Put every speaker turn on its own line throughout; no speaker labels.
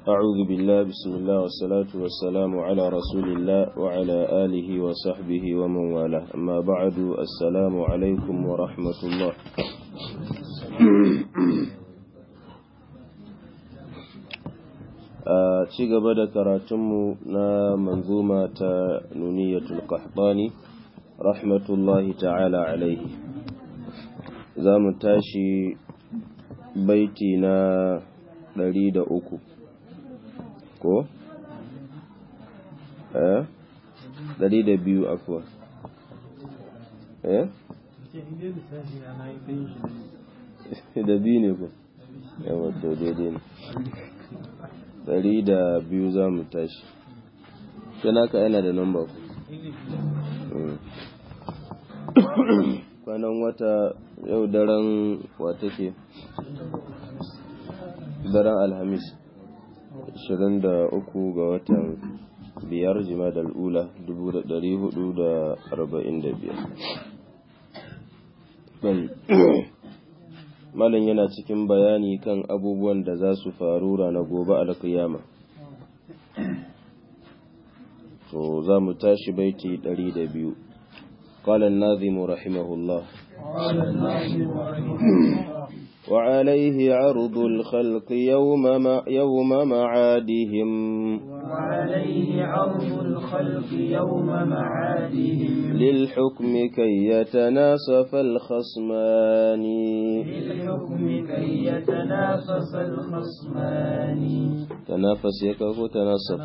أعوذ بالله بسم الله والصلاة والسلام على رسول الله وعلى آله وصحبه ومن والاه أما بعد السلام عليكم ورحمة الله a ci gaba da karatunmu na manzuma ta nuniyatul qahtani rahmatullahi ta'ala alaihi za mu tashi baiti na ɗari da uku ko? eh? ɗari da biyu afuwa eh? da biyu ne ku yawa to daidai ne ɗari da biyu za mu tashi yana ka yana da namba ku kwanan wata yau daren wata ke daren alhamis 23 ga watan biyar jima da al'ula 445 Malam yana cikin bayani kan abubuwan da za su faru ranar gobe alkiyama. To za mu tashi baiti ɗari da biyu. قال الناظم رحمه الله وعليه عرض الخلق يوم ما يوم معادهم
وعليه عرض الخلق يوم معادهم
للحكم كي يتناصف الخصمان
للحكم كي يتنافس الخصمان
تنافس يكفو تناصف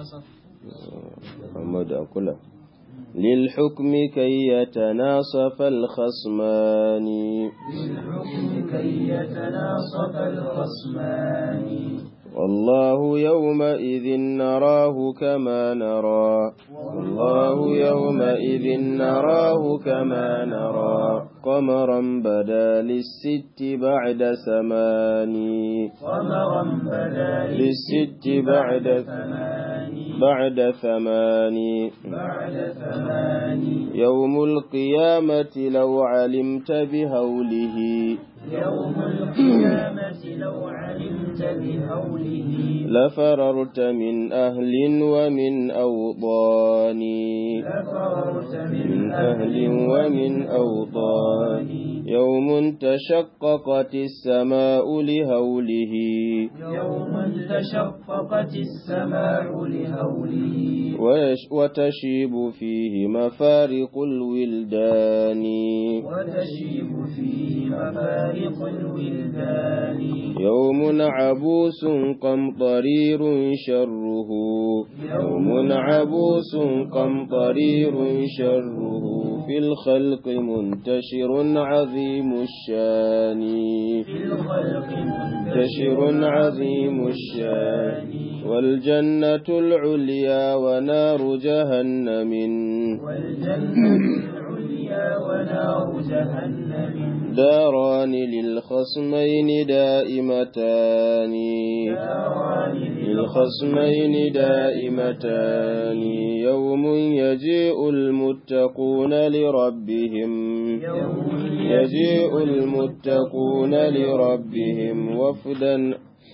محمد أقول للحكم كي يتناصف الخصمان
للحكم كي يتناصف الخصمان
والله يومئذ نراه كما نرى والله يومئذ نراه كما نرى قمرا بدا للست بعد ثمان
قمرا بدا
للست بعد
ثمان
بعد ثمان
بعد ثمان
يوم القيامة لو علمت بهوله
يوم القيامة لو علمت بهوله
لفررت من أهل ومن أوطان
لفررت
من أهل ومن أوطان يوم تشققت السماء لهوله
يوم تشققت السماء لهوله
ويش- وتشيب فيه مفارق الولدان
وتشيب فيه مفارق الولدان
يوم عبوس قمطرير شره يوم عبوس قمطرير شره في الخلق منتشر عظيم الشان
في الخلق
منتشر عظيم الشان والجنة العليا ونار جهنم
والجنة العليا ونار جهنم
داران للخصمين دائمتان
داران
للخصمين دائمتان يوم يجيء المتقون لربهم
يوم
يجيء المتقون لربهم وفدا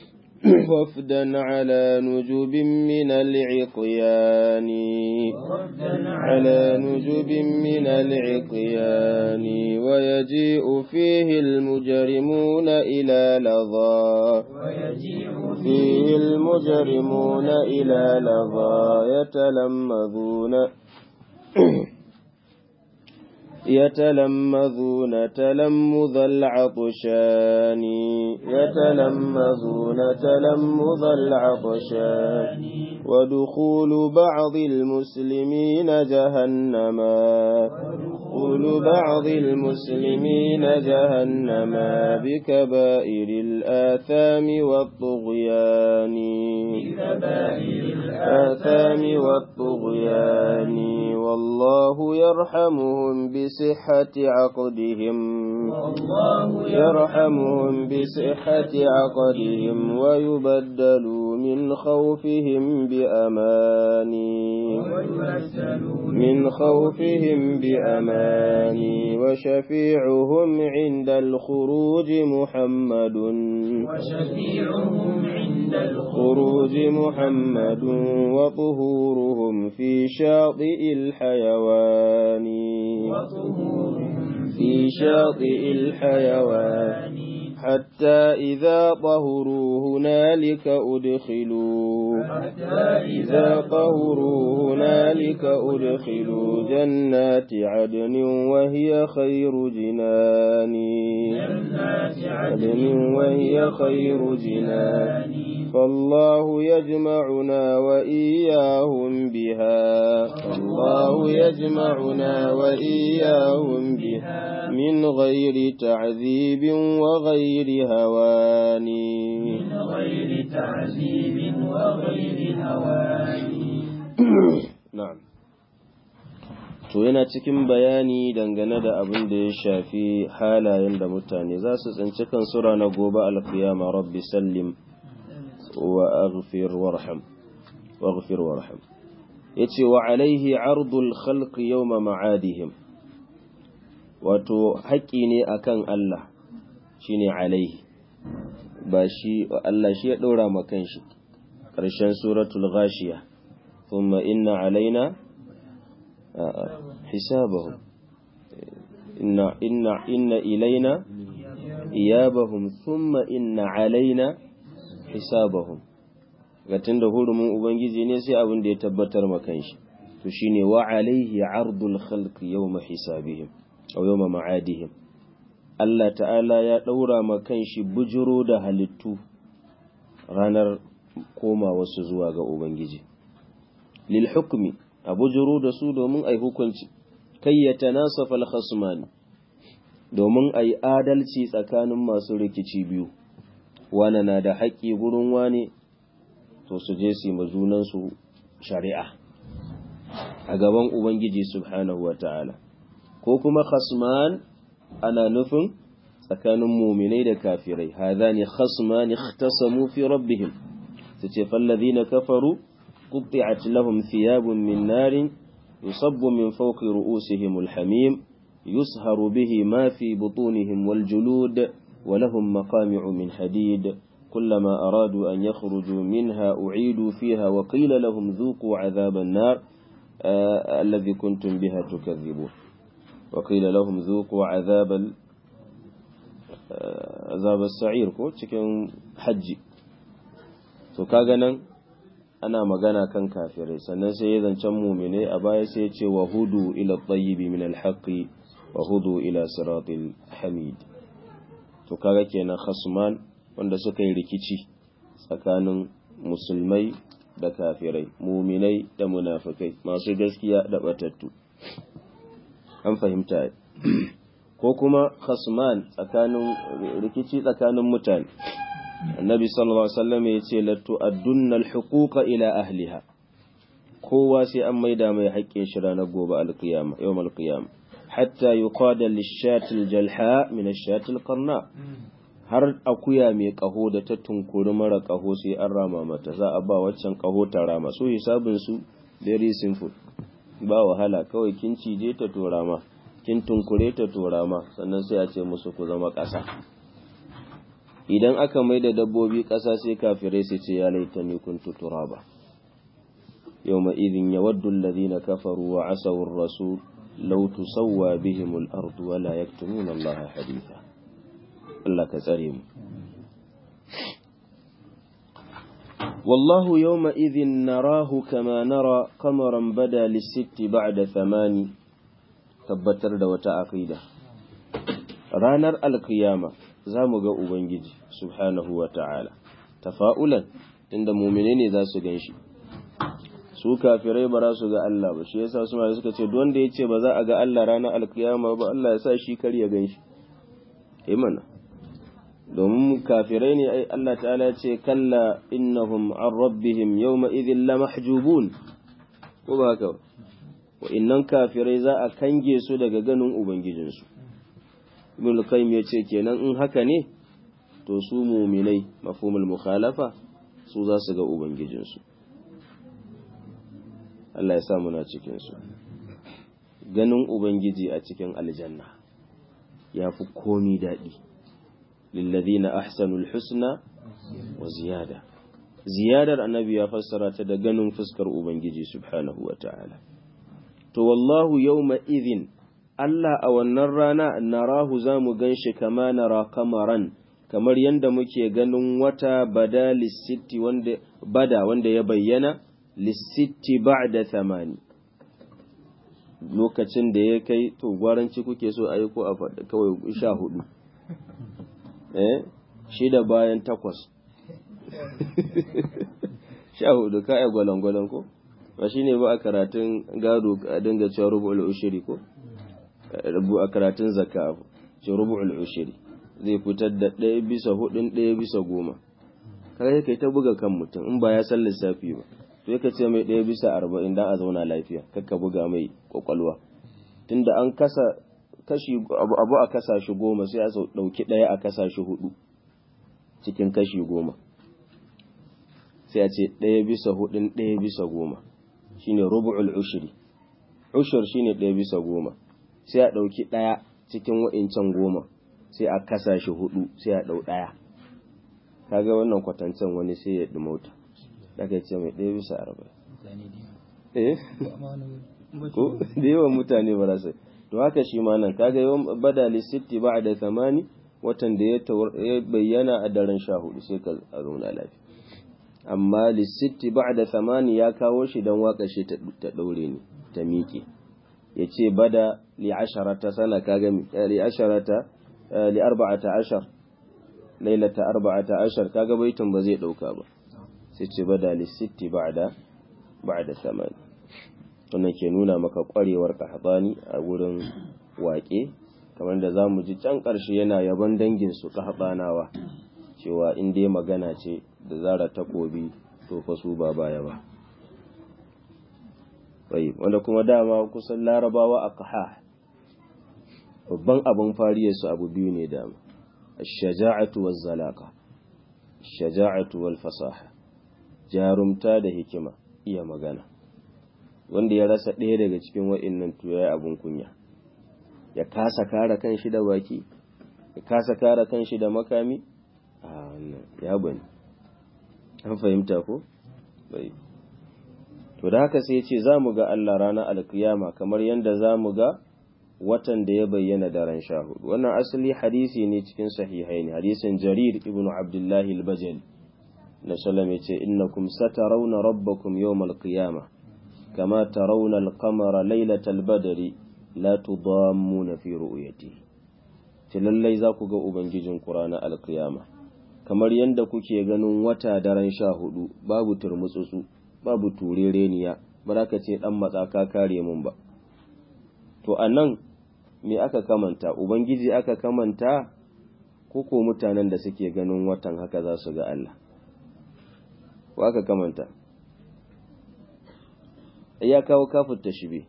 وفدا على نجب من العقيان
وفدا
على نجب من العقيان ويجيء فيه المجرمون إلى لظى
ويجيء
فيه المجرمون إلى لظى يتلمذون يتلمذون تلمذ العطشان يتلمذون تلمذ العطشان ودخول بعض المسلمين جهنما دخول بعض المسلمين جهنما بكبائر الآثام والطغيان
بكبائر
الآثام والطغيان والله يرحمهم بصحة عقدهم
والله
يرحمهم بصحة عقدهم ويبدلوا من خوفهم بأماني
ويبدلوا
من خوفهم بأماني وشفيعهم عند الخروج محمد
وشفيعهم عند الخروج
خروج محمد وطهورهم في شاطئ الحيوان
وطهورهم
في شاطئ الحيوان حتى إذا طهروا هنالك أدخلوا
حتى
إذا طهروا هنالك أدخلوا جنات عدن وهي خير جنان
جنات
عدن وهي خير جنان فالله يجمعنا وإياهم بها فالله يجمعنا وإياهم بها من غير تعذيب وغير هوان
من غير تعذيب وغير هوان
na'am to yana cikin bayani dangane da abin da ya shafi halayen da mutane za su tsinci kansu ranar gobe alkiyama rabbi sallim wa aghfir warham waghfir warham yace wa alaihi ardul khalqi yawma ma'adihim wato haƙƙi ne akan Allah shine alaihi ba shi Allah shi ya ɗora ma kanshi ƙarshen suratul ghashiya thumma inna alaina حسابهم إن, إن, إن إلينا إيابهم ثم إن علينا حسابهم gatin da hurumin ubangiji ne sai abin da ya tabbatar makan shi to shine wa alaihi ardul khalq yawma hisabihim aw yawma ma'adihim Allah ta'ala ya daura makan shi bujuro da halittu ranar koma wasu zuwa ga ubangiji lil hukmi a bujuro da su domin a yi hukunci kai ya tanasafa al domin a yi adalci tsakanin masu rikici biyu wane na da haƙƙi gurin wane to su je su yi junansu shari'a a gaban ubangiji subhanahu wa ta'ala ko kuma khasman ana nufin tsakanin muminai da kafirai hadhani khasman ikhtasamu fi rabbihim su ce fallazina kafaru قطعت لهم ثياب من نار يصب من فوق رؤوسهم الحميم يسهر به ما في بطونهم والجلود ولهم مقامع من حديد كلما أرادوا أن يخرجوا منها أعيدوا فيها وقيل لهم ذوقوا عذاب النار آه الذي كنتم بها تكذبون وقيل لهم ذوقوا عذاب آه عذاب السعير كو cikin hajji to kaga nan ana magana kan kafirai sannan sai ya zancen mumine a baya sai ya ce wa hudu ila tayyibi min alhaqi wa hudu ila siratil hamid to kaga kenan khasman wanda suka yi rikici tsakanin musulmai da kafirai muminai da munafikai masu gaskiya da batattu an fahimta ko kuma khasman tsakanin rikici tsakanin mutane annabi sallallahu alaihi wasallam ya ce la tu'addunna al-huquqa ila ahliha kowa sai an maida mai haƙƙin shi ranar gobe al-qiyama yawm al-qiyama hatta yuqada lish-shati al-jalha min ash-shati al-qarna har akuya mai kaho da ta tunkuri mara kaho sai an rama mata za a ba waccan kaho ta rama so hisabin su very simple ba wahala kawai kin cije ta torama kin tunkure ta torama sannan sai a ce musu ku zama ƙasa idan aka mai da dabbobi ƙasa sai kafirai sai ce ya laita ni kuntu turaba yawma idhin yawaddu alladhina kafaru wa asaw ar-rasul law tusawwa bihim al-ard wa la yaktumuna Allah haditha Allah ka tsare mu والله يومئذ نراه كما نرى قمرا بدا للست بعد ثماني tabbatar da wata aqida ranar alkiyama za mu ga Ubangiji subhanahu wa ta'ala, tafa'ulan inda mumine ne za su gan shi, su kafirai ba za su ga Allah ba, shi yasa su suka ce, wanda ya ce ba za a ga Allah ranar alkiyama ba, Allah ya sa shi kar ya gan shi, imana. Domin kafirai ne ai Allah ta'ala ya ce, kalla innahum an rabbihim yau ma'izin la mahjubun, ko ba haka wa'innan kafirai za a kange su daga ganin ubangijinsu ibn qayyim ya ce kenan in haka ne to su muminai mafhumul mukhalafa su za su ga ubangijinsu Allah ya sa muna cikin su ganin ubangiji a cikin aljanna ya fi komi daɗi lillazina ahsanul husna wa ziyada ziyadar annabi ya fassara ta da ganin fuskar ubangiji subhanahu wa ta'ala to wallahu yawma idhin Allah a wannan rana narahu za mu gan shi kama nara kamaran kamar yadda muke ganin wata bada lissitti wanda bada wanda ya bayyana lissitti ba'da thamani lokacin da ya kai to gwaranci kuke so a yi ko a faɗa kawai sha hudu eh shida bayan takwas sha hudu ka ai gwalangwalan ko ba shi ne ba a karatun gado a dinga cewa rubu'ul ushiri ko rubu a karatun zakka ce rubu'ul ushiri zai fitar da ɗaya bisa hudun ɗaya bisa goma kaga kai ta buga kan mutum in ba ya san lissafi ba to ka ce mai ɗaya bisa arba'in dan a zauna lafiya kakka buga mai kwakwalwa tunda an kasa kashi abu a kasa shi goma sai a ɗauki ɗaya a kasa shi hudu cikin kashi goma sai a ce ɗaya bisa hudun ɗaya bisa goma shine rubu'ul ushri ushur shine ɗaya bisa goma sai a ɗauki ɗaya cikin wa'incan goma sai a kasa shi hudu sai a ɗau ɗaya kaga wannan kwatancen wani sai ya ɗumauta daga ce mai ɗaya bisa arba'in eh ko da yawan mutane ba za to haka shi ma nan kaga yawan bada lissitti ba da thamani watan da ya bayyana a daren sha hudu sai ka zauna lafiya amma lissitti ba da thamani ya kawo shi don waka shi ta ɗaure ne ta miƙe ya ce bada li asharata sana kaga li asharata li arba'ata ashar lailata arba'ata ashar kaga baitin ba zai ɗauka ba sai ce bada lissitti ba'da ba'da thamani wannan ke nuna maka ƙwarewar kahbani a wurin waƙe kamar da za mu ji can ƙarshe yana yaban danginsu kahbanawa cewa in dai magana ce da zara takobi to fa su ba baya ba bai wanda kuma dama kusan larabawa a kaha babban abin fariyarsu abu biyu ne dama shaja'atu waz zalaka shaja'atu wal fasaha jarumta da hikima iya magana wanda ya rasa ɗaya daga cikin wa'innan to yayi abun kunya ya kasa kare kanshi da baki ya kasa kare kanshi da makami a wannan ya bani an fahimta ko bai to da haka sai ce za mu ga Allah ranar alkiyama kamar yadda za mu ga watan da ya bayyana daren sha hudu wannan asali hadisi ne cikin sahihai ne hadisin jarir ibnu abdullahi al-bajali na sallam ya ce innakum satarawna rabbakum yawmal qiyama kama tarawna al-qamara laylatal badri la tudammuna fi ru'yatihi ce lallai za ku ga ubangijin ranar alkiyama kamar yadda kuke ganin wata daren sha hudu babu turmutsutsu babu turereniya ba za ka ce dan matsa ka kare mun ba to a nan me aka kamanta ubangiji aka kamanta ko ko mutanen da suke ganin watan haka za su ga Allah ko aka kamanta ya kawo kafin tashbe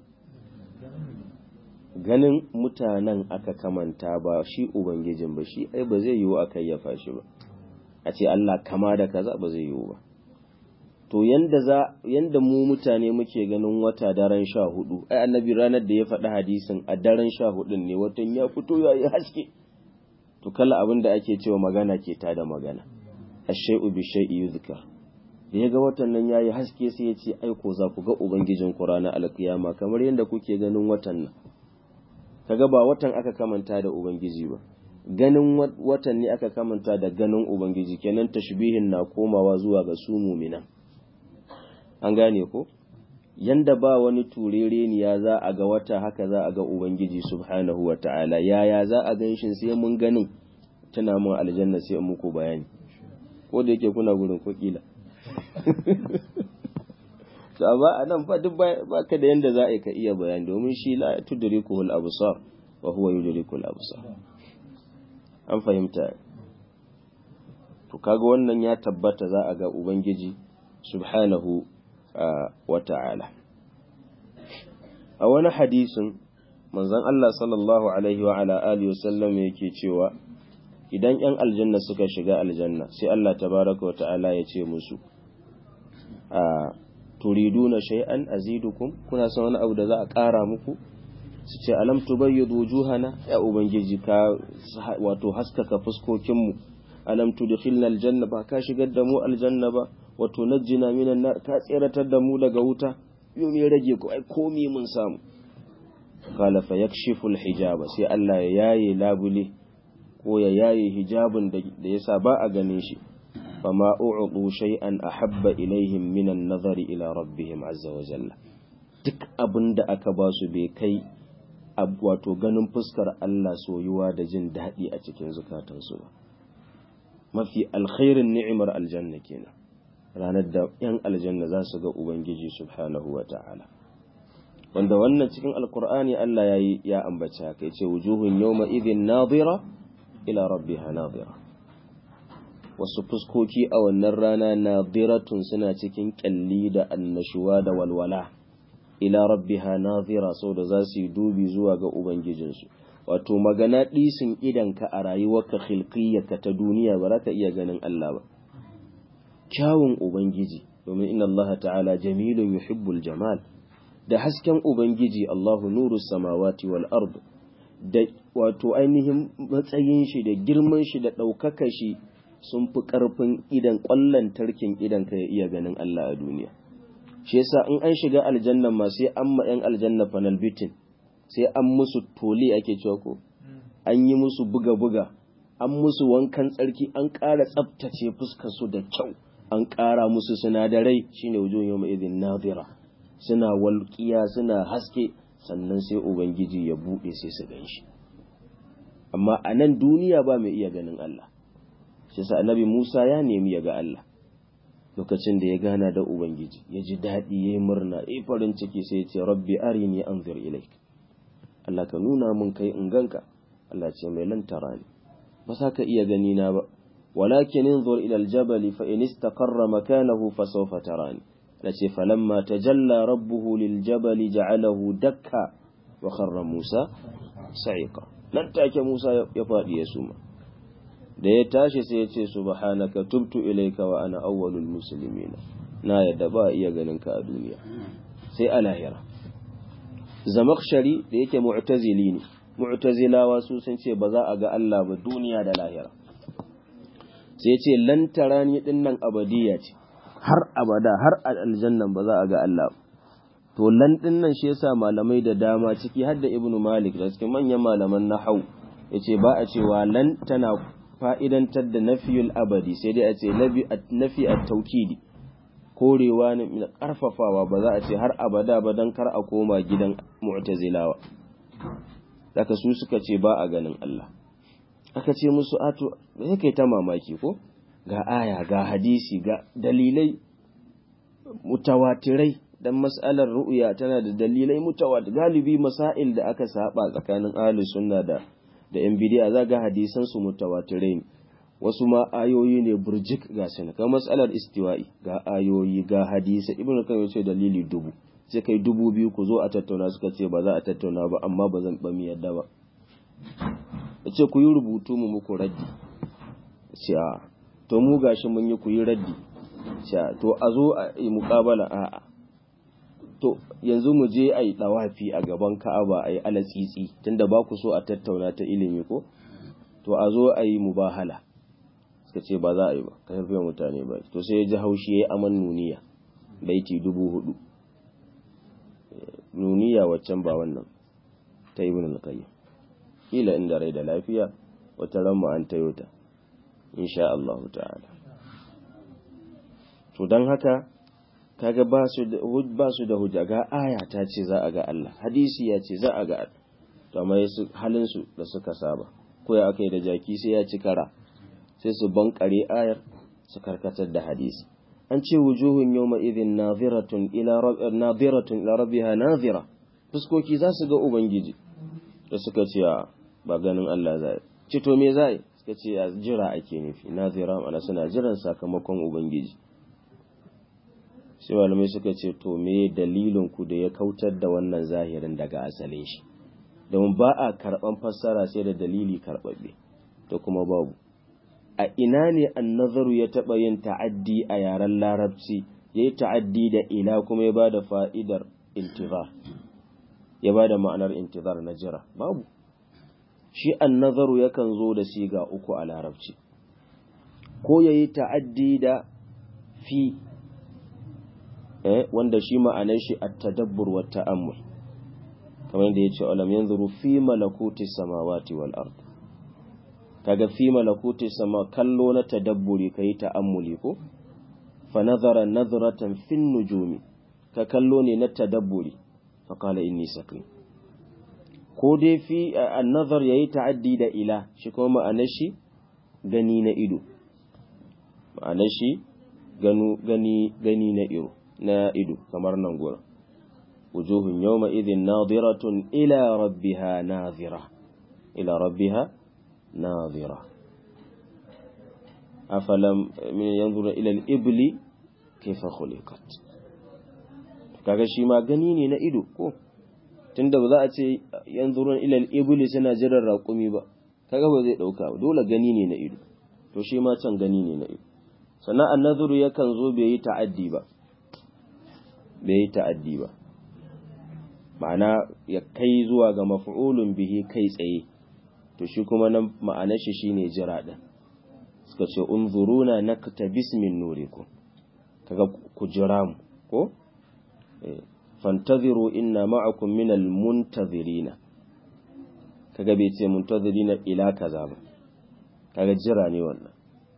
ganin mutanen aka kamanta ba shi ubangijin ba shi ai ba zai yiwu a kayyafa shi ba a ce Allah kama da kaza ba zai yiwu ba to yanda za yanda mu mutane muke ganin wata daren sha hudu ai annabi ranar da ya faɗi hadisin a daren sha hudun ne watan ya fito ya yi haske to kala abin da ake cewa magana ke ta da magana ashai'u bi shay'i yuzkar da ya ga watan nan yayi haske sai ya ce ai ko za ku ga ubangijin ku ranar alkiyama kamar yanda kuke ganin watan nan kaga ba watan aka kamanta da ubangiji ba ganin watan ne aka kamanta da ganin ubangiji kenan tashbihin na komawa zuwa ga su muminan an gane ko yanda ba wani turereniya za a ga wata haka za a ga ubangiji subhanahu wa ta'ala yaya za a gan shi sai mun ganin tana mun aljanna sai in muku bayani ko da yake kuna gurin ko kila to amma a nan fa duk ba ka da yanda za a ka iya bayani domin shi la tudrikuhul absar wa huwa yudrikul absar an fahimta to kaga wannan ya tabbata za a ga ubangiji subhanahu wa ta'ala a wani hadisin manzon Allah sallallahu alaihi wa ala alihi wasallam yake cewa idan ‘yan aljanna suka shiga aljanna sai Allah tabaraka wa ta'ala ya ce musu a turiduna shay'an azidukum kuna son wani abu da za a ƙara muku su ce alam tubayyidu wujuhana ya ubangiji ka wato haskaka fuskokinmu alam tudkhilna aljanna ba ka shigar da mu aljanna ba wato najjina minan nar ka tseratar da mu daga wuta yau me rage ku ai komi mun samu qala fa yakshifu alhijaba sai Allah ya yaye labule ko ya yaye hijabin da yasa ba a ganin shi fama u'udu shay'an ahabba ilaihim minan nazari ila rabbihim azza wa jalla duk abin da aka ba su bai kai wato ganin fuskar Allah soyuwa da jin daɗi a cikin zukatansu ba mafi alkhairin ni'imar aljanna kenan ranar da yan aljanna za su ga ubangiji subhanahu wa ta'ala wanda wannan cikin alkur'ani Allah ya yi ya ambaci haka yace wujuhun yawma idhin nadira ila rabbiha nadira wasu fuskoki a wannan rana nadiratun suna cikin kyalli da annashuwa da walwala ila rabbiha nadira saboda za su yi dubi zuwa ga ubangijinsu wato magana ɗisin idanka a rayuwarka khilqiyyarka ta duniya ba za ka iya ganin Allah ba kyawun ubangiji domin inna Allah ta'ala jamilun yuhibbul jamal da hasken ubangiji Allahu nuru samawati wal ard da wato ainihin matsayin shi da girman shi da ɗaukaka shi sun fi ƙarfin idan ƙwallon tarkin idan ka ya iya ganin Allah a duniya shi yasa in an shiga aljanna ma sai an ma 'yan aljanna panel bitin sai an musu toli ake cewa ko an yi musu buga-buga an musu wankan tsarki an ƙara tsaftace fuskar su da kyau an ƙara musu sinadarai shine wujuhun yawma idhin nadira suna walƙiya suna haske sannan sai ubangiji ya buɗe sai su ganshi amma a nan duniya ba mai iya ganin Allah shi sa annabi Musa ya nemi ya ga Allah lokacin da ya gana da ubangiji ya ji daɗi ya yi murna ya farin ciki sai ya ce rabbi arini anzur ilaik Allah ka nuna mun kai in ganka Allah ce mai lantara ne ba sa ka iya gani na ba walakin inzur ila aljabali fa in istaqarra makanahu fa sawfa tarani lace falamma tajalla rabbuhu liljabali ja'alahu dakka wa kharra Musa sa'iqa nan take Musa ya faɗi ya suma da ya tashi sai ya ce subhanaka tubtu ilayka wa ana awwalul muslimin na yadda ba iya ganin ka a duniya sai a lahira zamakshari da yake mu'tazili ne mu'tazilawa su sun ce ba za a ga Allah ba duniya da lahira sai ya ce lan tarani din nan abadiya ce har abada har aljannan ba za a ga Allah to lan din nan shi yasa malamai da dama ciki har da ibnu malik da cikin manyan malaman nahau yace ba a cewa lan tana fa'idantar da nafiyul abadi sai dai a ce nafi a taukidi korewa ne mai ƙarfafawa ba za a ce har abada ba don kar a koma gidan mu'tazilawa daga su suka ce ba a ganin Allah aka ce musu ato sai kai ta mamaki ko ga aya ga hadisi ga dalilai mutawatirai dan mas'alar ru'ya tana da dalilai mutawatir galibi masail da aka saba tsakanin ahlus sunna da da yan bidiya za ga hadisan su mutawatirai ne wasu ma ayoyi ne burjik ga su kamar matsalar istiwa'i ga ayoyi ga hadisa ibnu kan yace dalili dubu sai kai dubu biyu ku zo a tattauna suka ce ba za a tattauna ba amma ba zan ba mu yadda ba yace ku yi rubutu mu muku raddi ce a to mu gashi mun yi ku yi raddi ce to a zo a yi muƙabala a'a to yanzu mu je a yi ɗawafi a gaban ka'aba a yi alatsitsi tunda ba ku so a tattauna ta ilimi ko to a zo a yi mubahala suka ce ba za a yi ba ka harfe mutane ba to sai ya ji haushi ya yi aman nuniya baiti dubu hudu nuniya waccan ba wannan ta ibn al-qayyim kila inda rai da lafiya wata ran mu an tayo ta insha Allah ta'ala to dan haka kaga ba su da ba su da hujja ga aya ta ce za a ga Allah hadisi ya ce za a ga to amma yasu halin su da suka saba ko ya akai da jaki sai ya ci kara sai su bankare ayar su karkatar da hadisi an ce wujuhun yawma idhin nadhiratun ila nadhiratun ila rabbiha nadhira fuskoki za su ga ubangiji da suka ce ba ganin Allah zai ce to me zai suka ce jira ake nufi nadhira ana suna jiran sakamakon ubangiji sai malamai suka ce to me dalilin ku da ya kautar da wannan zahirin daga asalin shi domin ba a karɓan fassara sai da dalili karɓaɓɓe da kuma babu a ina ne annazaru ya taɓa yin ta'addi a yaren larabci ya yi ta'addi da ila kuma ya ba da fa'idar intizar ya ba da ma'anar intizar na jira babu shi annazaru yakan zo da siga uku a larabci ko ya yi ta'addi da fi eh, wanda shi ma'anar shi a tadabbur wa ta'ammul kamar yadda ya ce alam yanzuru fi malakuti samawati wal ard kaga fi malakuti sama kallo na tadabburi kai ta'ammuli ko fa nazara nazratan fin nujumi ka kallo ne na tadabburi fa qala inni sakin ko dai fi an-nazar yayi ta'addi da ila shi kuma ma'anar shi gani na ido ma'anar shi ganu gani gani na ido na ido kamar nan gurin wujuhun yawma idhin nadiratun ila rabbiha nadhira ila rabbiha nadhira afalam min yanzura ila al-ibli kayfa khuliqat kaga shi ma gani ne na ido ko tunda ba za a ce yanzurun ila al-ibli suna jiran raƙumi ba kaga ba zai dauka ba dole gani ne na ido to shi ma can gani ne na ido sannan annazuru yakan zo bai yi ta'addi ba bai yi ta'addi ba ma'ana ya kai zuwa ga maf'ulun bihi kai tsaye to shi kuma nan ma'anar shi shine jira din suka ce unzuruna naktabis min nurikum kaga ku jira mu ko fantaziru inna ma'akum minal muntazirina kaga bai ce muntazirina ila kaza ba kaga jira ne wannan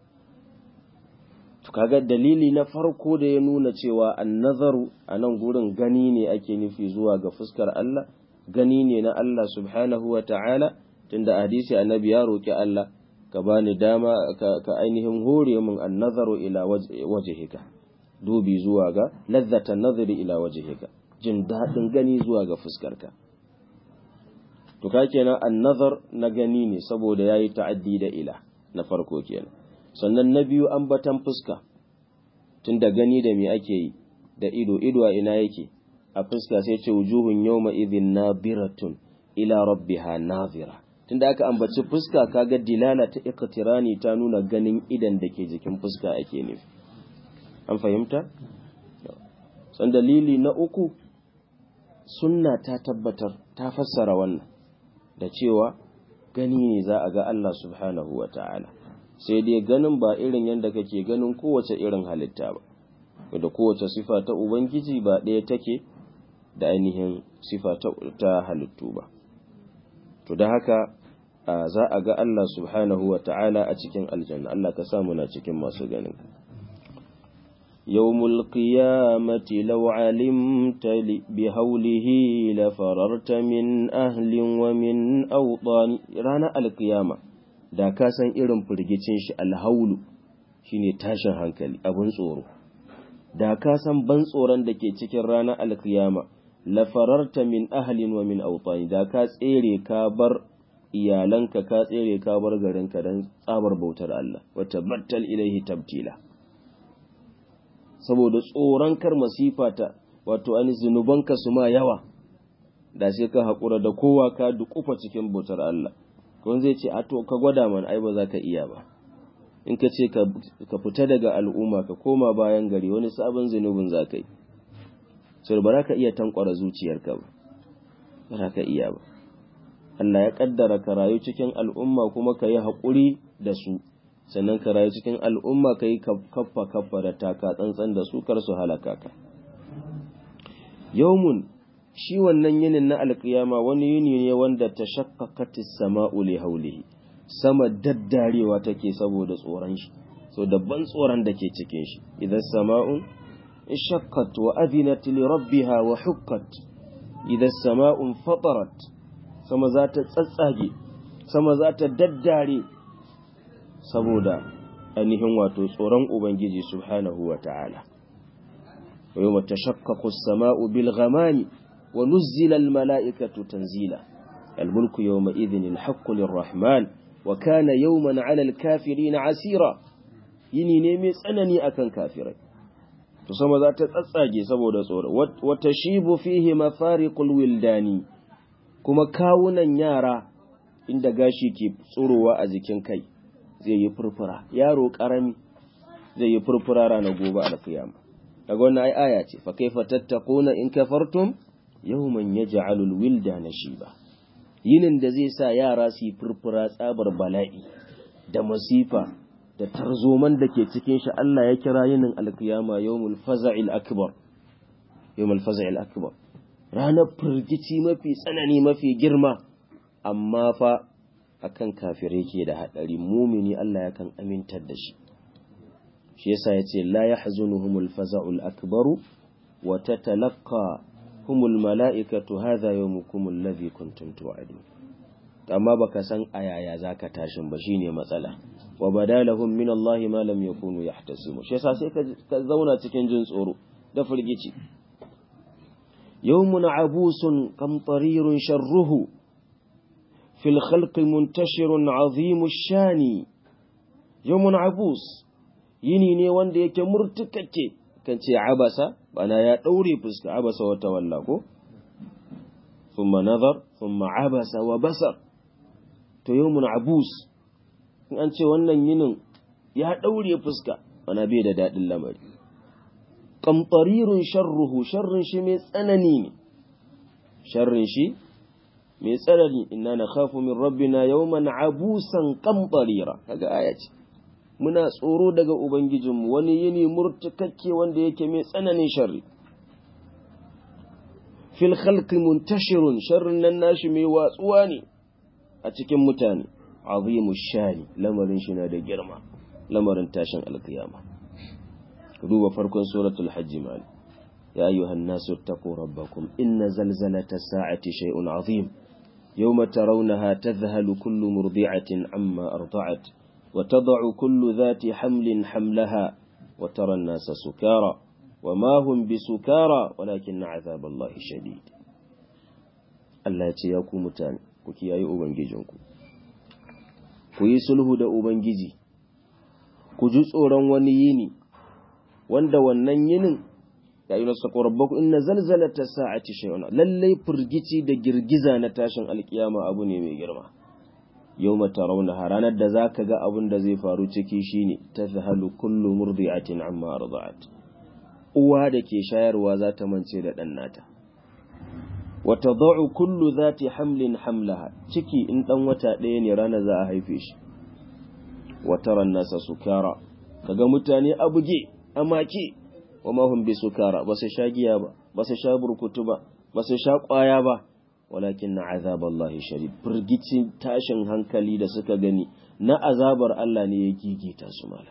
to kaga dalili na farko da ya nuna cewa annazaru a nan gurin gani ne ake nufi zuwa ga fuskar Allah gani ne na Allah subhanahu wa ta'ala tunda hadisi annabi ya roki Allah ka bani dama ka, ka ainihin hore min annazaru ila wajhika dubi zuwa ga lazzatan nazari ila wajhika jin dadin gani zuwa ga fuskarka to ka kenan annazar na gani ne saboda yayi ta'addi da ila na farko kenan sannan na biyu ambatan fuska tunda gani da me ake yi da ido ido a ina yake a fuska sai ce wujuhun yawma idhin nadiratun ila rabbiha nadira tunda aka ambaci fuska kaga dilala ta iqtirani ta nuna ganin idan da ke jikin fuska ake nufi an fahimta san dalili na uku sunna ta tabbatar ta fassara wannan da cewa gani ne za a ga Allah subhanahu wa ta'ala sai dai ganin ba irin yadda kake ganin kowace irin halitta ba da kowace sifa ta ubangiji ba ɗaya take da ainihin sifa ta halittu ba to da haka za a ga Allah subhanahu wa ta'ala a cikin aljanna Allah ka samu na cikin masu ganin يوم القيامة لو علمت بهوله لفررت من أهل ومن أوطان رانا القيامة da ka san irin firgicin shi alhaulu shine tashin hankali abin tsoro da ka san ban tsoron da ke cikin ranar alkiyama la fararta min ahlin wa min awtani da ka tsere ka bar iyalanka ka tsere ka bar garinka dan tsabar bautar Allah wa tabattal ilaihi tabtila saboda tsoron kar masifa ta wato an zunubanka su ma yawa da sai ka haƙura da kowa ka dukufa cikin bautar Allah kun zai ce a to ka gwada mana ai ba za ka iya ba in ka ce ka fita daga al'umma ka koma bayan gari wani sabon zunubin za ka yi sai ba za ka iya tankwara zuciyarka ba ba za ka iya ba Allah ya kaddara ka rayu cikin al'umma kuma ka yi haƙuri da su sannan ka rayu cikin al'umma ka yi kaffa kaffa da taka tsantsan da su kar su halaka ka yawmun shi wannan yinin na alkiyama wani yini ne wanda ta shakkakatis sama'u li haulihi sama daddarewa take saboda tsoron shi so dabban tsoron da ke cikin shi idan sama'un shakkat wa adinat li rabbiha wa hukkat idan sama'un fatarat sama za ta tsatsage sama za ta daddare saboda ainihin wato tsoron ubangiji subhanahu wa ta'ala wa yawma tashaqqaqu as-sama'u bil ghamami ونزل الملائكة تنزيلا الملك يومئذ الحق للرحمن وكان يوما على الكافرين عسيرا yini ne mai tsanani akan kafirai to sama za ta tsatsage saboda tsoro wata shibu fihi mafariqul wildani kuma kawunan yara inda gashi ke tsurowa a jikin kai zai yi furfura yaro karami zai yi furfura ranar gobe alkiyama daga wannan ai aya ce fa kaifa tattaquna in kafartum yawman yaj'alul wildana shiba yinin da zai sa yara su yi furfura tsabar bala'i da masifa da tarzoman da ke cikin shi Allah ya kira yinin alkiyama yawmul faza'il akbar yawmul faza'il akbar ranar firgici mafi tsanani mafi girma amma fa akan kafirai ke da hadari mumini Allah yakan amintar da shi shi yasa yace la yahzunuhumul faza'ul akbaru wa tatalaqqa humul mala'ikatu hadha yawmukum alladhi kuntum tu'adun amma baka san ayaya zaka tashin ba shine matsala wa badalahum min Allah ma lam yakunu yahtasibu shi yasa sai ka zauna cikin jin tsoro da firgici yawmun abusun qamtarirun sharruhu fil khalqi muntashirun azimu shani yawmun abus yini ne wanda yake murtukakke kan ce abasa bana ya daure fuska abasa wata walla ko thumma nazar thumma abasa wa basar to yawmun abus in an ce wannan yinin ya ɗaure fuska mana bai da daɗin lamari ƙamfarirun sharruhu sharrin shi mai tsanani ne sharrin shi mai tsanani inna na khafu min rabbina yawman abusan ƙamfarira kaga aya ce muna tsoro daga ubangijinmu wani yini murtukakke wanda yake mai tsananin sharri fil khalqi muntashirun sharrin nan nashi mai watsuwa ne a cikin mutane azimu shani lamarin shi na da girma lamarin tashin alkiyama duba farkon suratul hajj mal ya ayyuhan nasu taqu rabbakum inna zalzalata sa'ati shay'un azim yawma tarawnaha tadhhalu kullu murdi'atin amma arda'at wa tad'u kullu dhati hamlin hamlaha wa tara an-nasa sukara وما هم بسكارى ولكن عذاب الله شديد Allah ya ce ya ku mutane ku kiyaye ubangijinku ku yi sulhu da ubangiji ku ji tsoron wani yini wanda wannan yinin ya yi nasu rabbaku inna zalzalata sa'ati shay'un lallai firgici da girgiza na tashin alkiyama abu ne mai girma yau mata rauna ranar da zaka ga abin da zai faru ciki shine tazhalu kullu murdi'atin amma arda'at uwa da ke shayarwa za ta mance da ɗan nata wata za'u kullu za ta hamlin hamlaha ciki in ɗan wata ɗaya ne rana za a haife shi wata nasa sukara kaga mutane a buge a make wa mahun bi sukara ba su sha giya ba ba su sha burkutu ba ba su sha ƙwaya ba walakin na azaballahi shari firgicin tashin hankali da suka gani na azabar Allah ne ya gigita su mala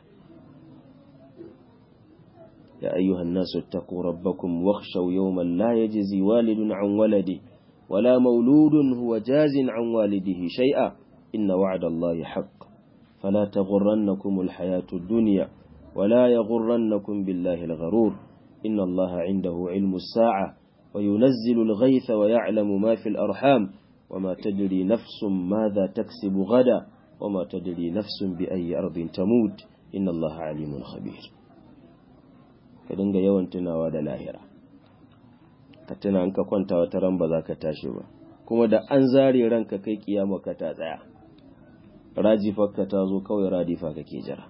يا أيها الناس اتقوا ربكم واخشوا يوما لا يجزي والد عن ولده ولا مولود هو جاز عن والده شيئا إن وعد الله حق فلا تغرنكم الحياة الدنيا ولا يغرنكم بالله الغرور إن الله عنده علم الساعة وينزل الغيث ويعلم ما في الأرحام وما تدري نفس ماذا تكسب غدا وما تدري نفس بأي أرض تموت إن الله عليم خبير ka dinga yawan tunawa da lahira ka tuna an ka kwanta wata ran ba za ka tashi ba kuma da an zare ranka kai kiyama ka ta tsaya rajifarka ta zo kawai radifa kake jira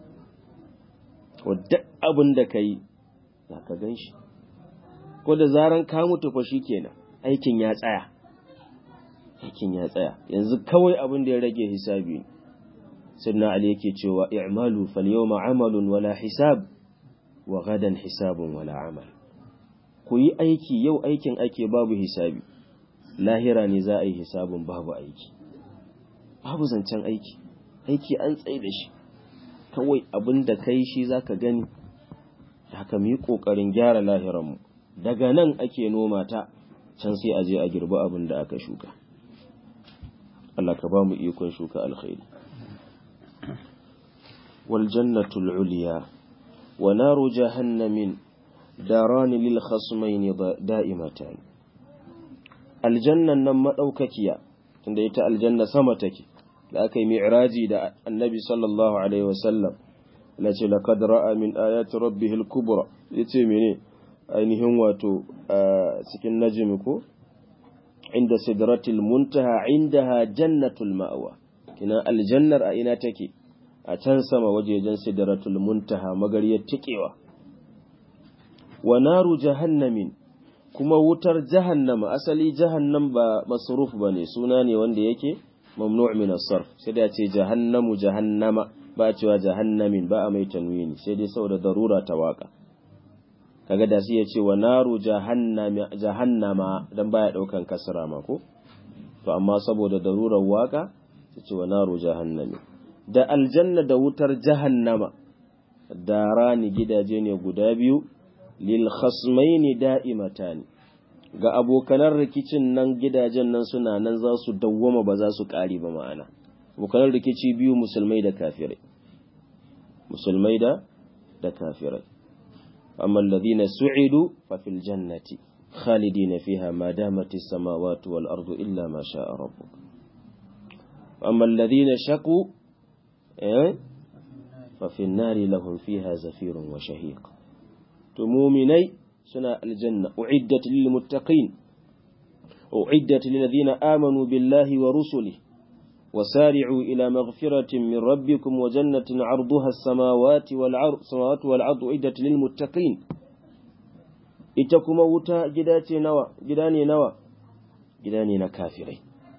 wadda abin da ka yi za ka gan shi ko da zaran ka mutu fa shi kenan aikin ya tsaya aikin ya tsaya yanzu kawai abin da ya rage hisabi sunna ali yake cewa i'malu fal yawma amalun wala hisab wa gadan hisabun wala amal ku yi aiki yau aikin ake babu hisabi lahira ne za a yi hisabun babu aiki babu zancen aiki aiki an tsaye da shi kawai abin da kai shi za ka gani haka mu yi ƙoƙarin gyara lahiranmu daga nan ake noma ta can sai a je a girbi abin da aka shuka Allah ka ba mu ikon shuka alkhairi wal jannatul uliya ونار جهنم داران للخصمين دائمتان الجنة نما دوككيا tunda ita aljanna sama take da aka yi mi'raji da annabi sallallahu alaihi wasallam lace laqad ra'a min ayati rabbih al-kubra yace mene ainihin wato cikin najmi ko inda sidratil muntaha indaha jannatul ma'wa kina aljannar a ina take a can sama wajejen sidratul muntaha magariyar tikewa wa naru jahannamin kuma wutar jahannama asali jahannam ba masruf bane suna ne wanda yake mamnu' min as-sarf sai da ce jahannamu jahannama ba a cewa jahannamin ba a mai tanwini sai dai saboda darura ta waka kaga da shi ya ce wa naru jahannama dan baya daukan kasra ma ko to amma saboda darurar waka sai ce wa naru jahannami da aljanna da wutar jahannama darani gidaje ne guda biyu lil khasmaini da'imatani ga abokanan rikicin nan gidajen nan suna nan za su dawwama ba za su ƙari ba ma'ana abokanan rikici biyu musulmai da kafirai musulmai da da kafirai amma alladhina su'idu fa fil jannati khalidina fiha ma damat as-samawati wal ardu illa ma sha'a rabbuk amma alladhina shaqu eh fa fi an-nari lahum fiha zafirun wa shahiq to mu'minai suna aljanna uiddat lil muttaqin uiddat lil ladina amanu billahi wa rusulihi وسارعوا إلى مغفرة من ربكم وجنة عرضها السماوات والعرض السماوات والعرض عدة للمتقين إتكما وتا جداتي نوى جداني نوى جداني نكافرين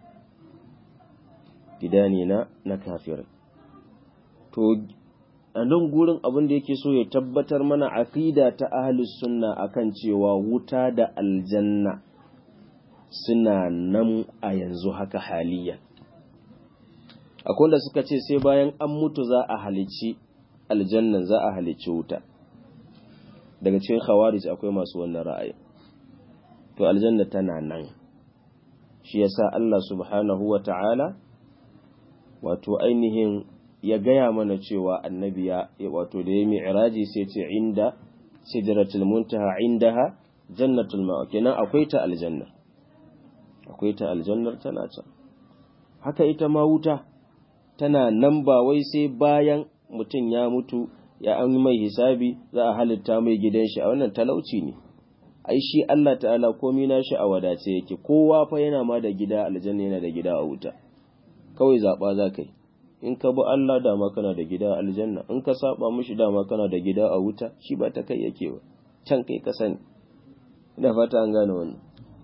جداني نكافرين to a nan gurin abin da yake so ya tabbatar mana aqida ta ahlus sunna akan cewa wuta da aljanna suna nan a yanzu haka haliyan akwai wanda suka ce sai bayan an mutu za a halicci aljannan za a halicci wuta daga cikin khawarij akwai masu wannan ra'ayi to aljanna tana nan shi yasa Allah subhanahu wa ta'ala wato ainihin ya gaya mana cewa annabi ya wato da ya mi'raji sai ce inda sidratul muntaha indaha jannatul ma'a kenan akwai ta aljanna akwai ta aljannar tana can haka ita ma wuta tana nan ba wai sai bayan mutum ya mutu ya an mai hisabi za a halitta mai gidan shi a wannan talauci ne ai shi Allah ta'ala komai nashi a wadace yake kowa fa yana ma da gida aljanna yana da gida a wuta kawai zaba za kai in ka bi Allah dama kana da gida a aljanna in ka saba mishi dama kana da gida a wuta shi ba ta kai yake ba can kai ka sani ina fata an gane wannan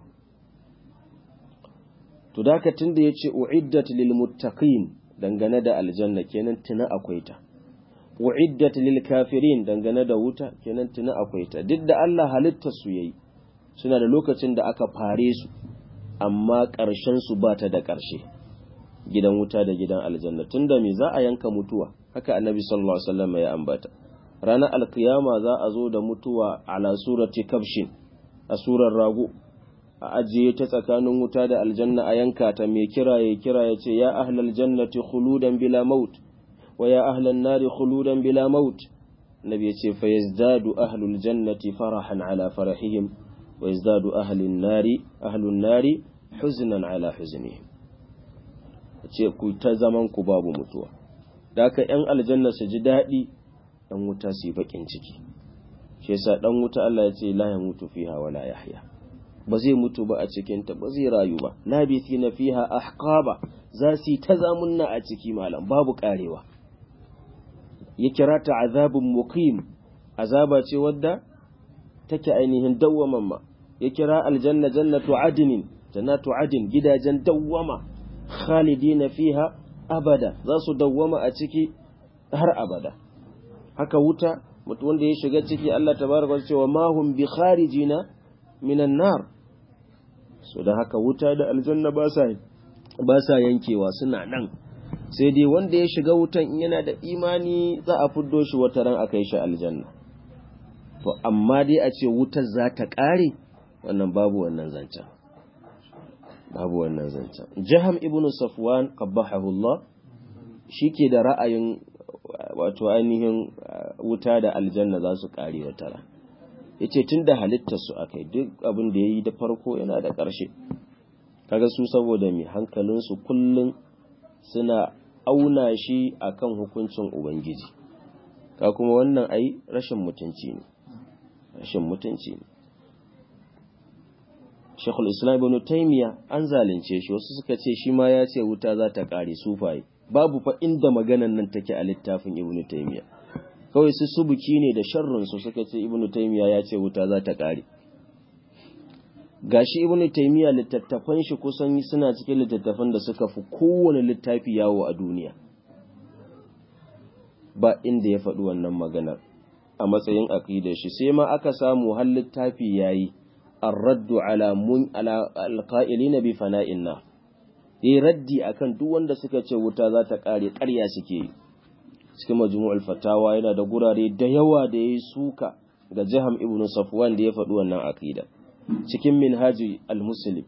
to da ka tunda yace uiddat lil muttaqin dangane da aljanna kenan tuna akwai ta uiddat lil kafirin dangane da wuta kenan tuna akwai ta duk da Allah halitta su yayi suna da lokacin da aka fare su amma ƙarshen su ba ta da ƙarshe gidan wuta da gidan aljanna tunda me za a yanka mutuwa haka annabi sallallahu alaihi wasallam ya ambata ranar alkiyama za a zo da mutuwa ala surati kabshin a surar rago a ajiye ta tsakanin wuta da aljanna a yanka ta mai kira ya kira ya ce ya ahlal jannati khuludan bila maut wa ya ahlan nari khuludan bila maut nabi ya ce fa yazdadu ahlul jannati farahan ala farahihim wa yazdadu ahlun nari ahlun nari huznan ala huznihim ce ku ta zaman ku babu mutuwa da haka yan aljanna su ji daɗi dan wuta su yi bakin ciki shi yasa dan wuta Allah ya ce la yamutu fiha wa la yahya ba zai mutu ba a cikinta ba zai rayu ba labisi na fiha ahqaba za su ta zamunna a ciki malam babu karewa ya kira ta azabun muqim azaba ce wadda take ainihin dawwaman ma ya kira aljanna jannatu adnin jannatu adin gidajen dawwama khalidina fiha abada za su dawwama a ciki har abada haka wuta mutu wanda ya shiga ciki Allah tabaraka wa cewa ma hum bi kharijina minan nar so da haka wuta da aljanna ba sa ba sa yankewa suna nan sai dai wanda ya shiga wutan in yana da imani za a fuddo shi wata ran akai shi aljanna to amma dai a ce wutar za ta kare wannan babu wannan zancen babu wannan zancen jaham ibn safwan qabbahahu Allah shike da ra'ayin wato ainihin wuta da aljanna za su kare wata ran yace tunda halittar su akai duk abin da yayi da farko yana da ƙarshe kaga su saboda mai hankalin su kullun suna auna shi akan hukuncin ubangiji ka kuma wannan ai rashin mutunci ne shin mutunci ne Shekul Islam ibn Taymiya an zalunce shi wasu suka ce shi ma ya ce wuta za ta kare sufaye babu fa inda maganan nan take a littafin Ibn Taymiya kawai su subuki ne da sharrin su suka ce Ibn Taymiya ya ce wuta za ta kare gashi Ibn Taymiya littattafan shi kusan suna cikin littattafan da suka fi kowane littafi yawo a duniya ba inda ya faɗi wannan maganar a matsayin aqidar shi sai ma aka samu har littafi yayi الرد على من على القائلين بفناء النار yi raddi akan duk wanda suka ce wuta za ta kare ƙarya suke yi cikin majmu'ul fatawa yana da gurare da yawa da yayi suka ga Jaham ibn Safwan da ya faɗi wannan aqida cikin minhaji al-muslim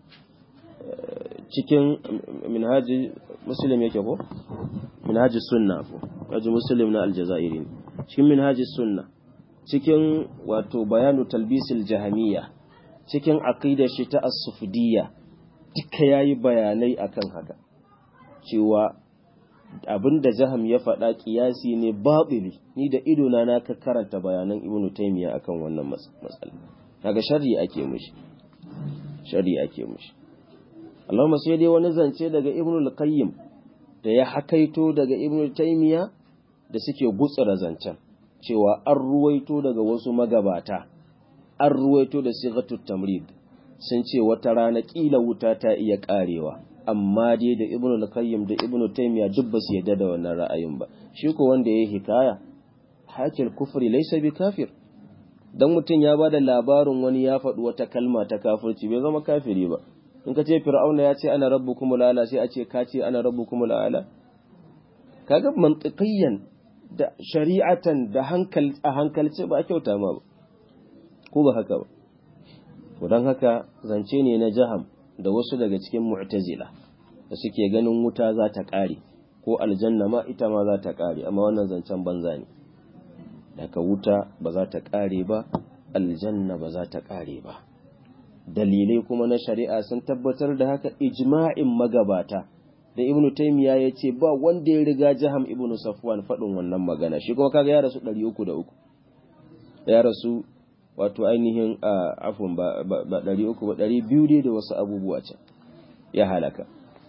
cikin minhaji muslim yake ko minhaji sunna ko minhaji muslim na al-jazairi cikin minhaji sunna cikin wato bayanu talbisil jahamiyya cikin aqidar shi ta as-sufdiyya duka yayi bayanai akan haka cewa abinda jaham ya faɗa kiyasi ne babili ni da ido na na ka karanta bayanan ibnu taymiya akan wannan matsala kaga sharri ake mishi sharri ake mishi Allahumma sai dai wani zance daga ibnu al-qayyim da ya hakaito daga ibnu taymiya da suke gutsura zancen cewa an ruwaito daga wasu magabata an ruwaito da sighatut tamrid sun ce wata rana kila wuta ta iya karewa amma dai da ibnu al-qayyim da ibnu taymiya duk ba su yadda da wannan ra'ayin ba shi ko wanda yayi hikaya hakil kufri laysa bi kafir dan mutun ya bada labarin wani ya faɗi wata kalma ta kafirci bai zama kafiri ba in ka ce fir'auna ya ce ana rabbukumul ala sai a ce ka ce ana rabbukumul ala kaga mantiqiyan da shari'atan da hankal a hankalce ba kyauta ma ba ko ba haka ba to don haka zance ne na jaham da wasu daga cikin mu'tazila da suke ganin wuta za ta ƙare ko aljanna ma ita ma za ta ƙare amma wannan zancen banza ne daga wuta ba za ta ƙare ba aljanna ba za ta ƙare ba dalilai kuma na shari'a sun tabbatar da haka ijma'in magabata da ibnu taymiya ya ce ba wanda ya riga jaham ibnu safwan faɗin wannan magana shi kuma kaga ya rasu ɗari uku da uku ya rasu wato ainihin afun ba ɗari uku ba ɗari biyu dai da wasu abubuwa can ya halaka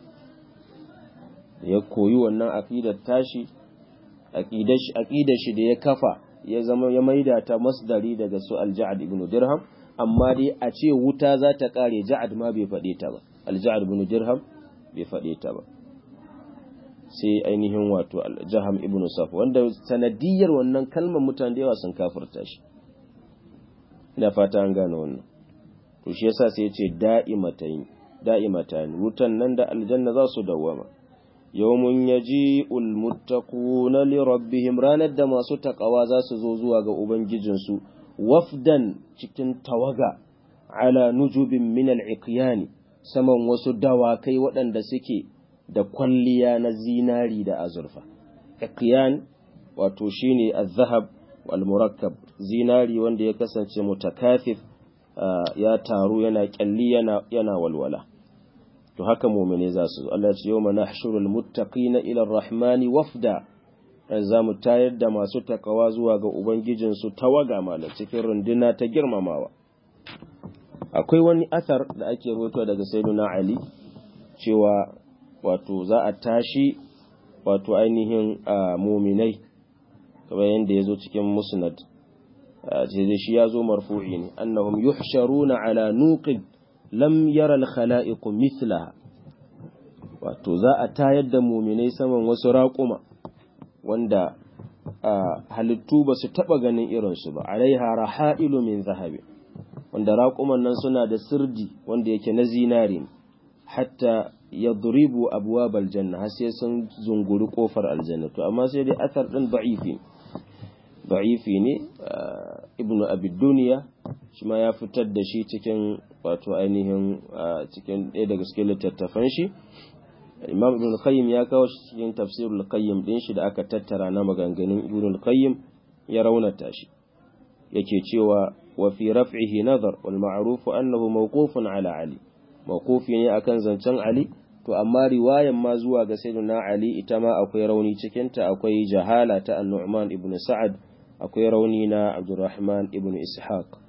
ya koyi wannan aƙidar tashi aƙidar shi da ya kafa ya zama ya maida ta masdari daga su alja'ad ibn dirham amma dai a ce wuta za ta ƙare ja'ad ma bai faɗe ta ba alja'ad ibn dirham bai faɗe ta ba sai ainihin wato aljaham ibn saf wanda sanadiyar wannan kalmar mutane da yawa sun kafirta shi ina fata an gane wannan to shi yasa sai yace da'imatayn da'imatan wutan nan da aljanna za su dawama yawmun yaji'ul muttaquna li rabbihim ranar da masu takawa za su zo zuwa ga ubangijinsu wafdan cikin tawaga ala nujubin min al-iqyani saman wasu dawakai waɗanda suke da kwalliya na zinari da azurfa iqyan wato shine az-zahab wal murakkab zinari wanda ya kasance mutakafif ya taru yana kyalli yana yana walwala to haka mu'mine za su Allah ya ce yawma nahshurul muttaqina ila ar-rahmani wafda za mu tayar da masu takawa zuwa ga ubangijinsu tawaga malam cikin runduna ta girmamawa akwai wani athar da ake rawaito daga sayyiduna ali cewa wato za a tashi wato ainihin muminai kamar yadda ya zo cikin musnad sai shi ya zo marfu'i ne annahum yuhsharuna ala nuqin lam yara al-khala'iq mithlaha wato za a tayar da muminai saman wasu raƙuma wanda halittu ba su taɓa ganin irinsu ba alaiha raha'ilu min zahabi wanda raƙuman nan suna da sirdi wanda yake na zinari hatta ya duribu abuwa aljanna har sai sun zunguri kofar aljanna to amma sai dai athar din da'ifi da'ifi ne ibnu abi duniya shi ma ya fitar da shi cikin wato ainihin cikin ɗaya daga cikin littattafan shi imam ibn qayyim ya kawo shi cikin tafsirul qayyim din shi da aka tattara na maganganun ibn qayyim ya raunata shi yake cewa wa fi raf'ihi nazar wal ma'ruf annahu mawqufun ala ali mawqufi ne akan zancen ali to amma riwayan ma zuwa ga sayyidina ali ita ma akwai rauni cikin ta akwai jahala ta an-nu'man ibn sa'ad akwai rauni na abdurrahman ibn ishaq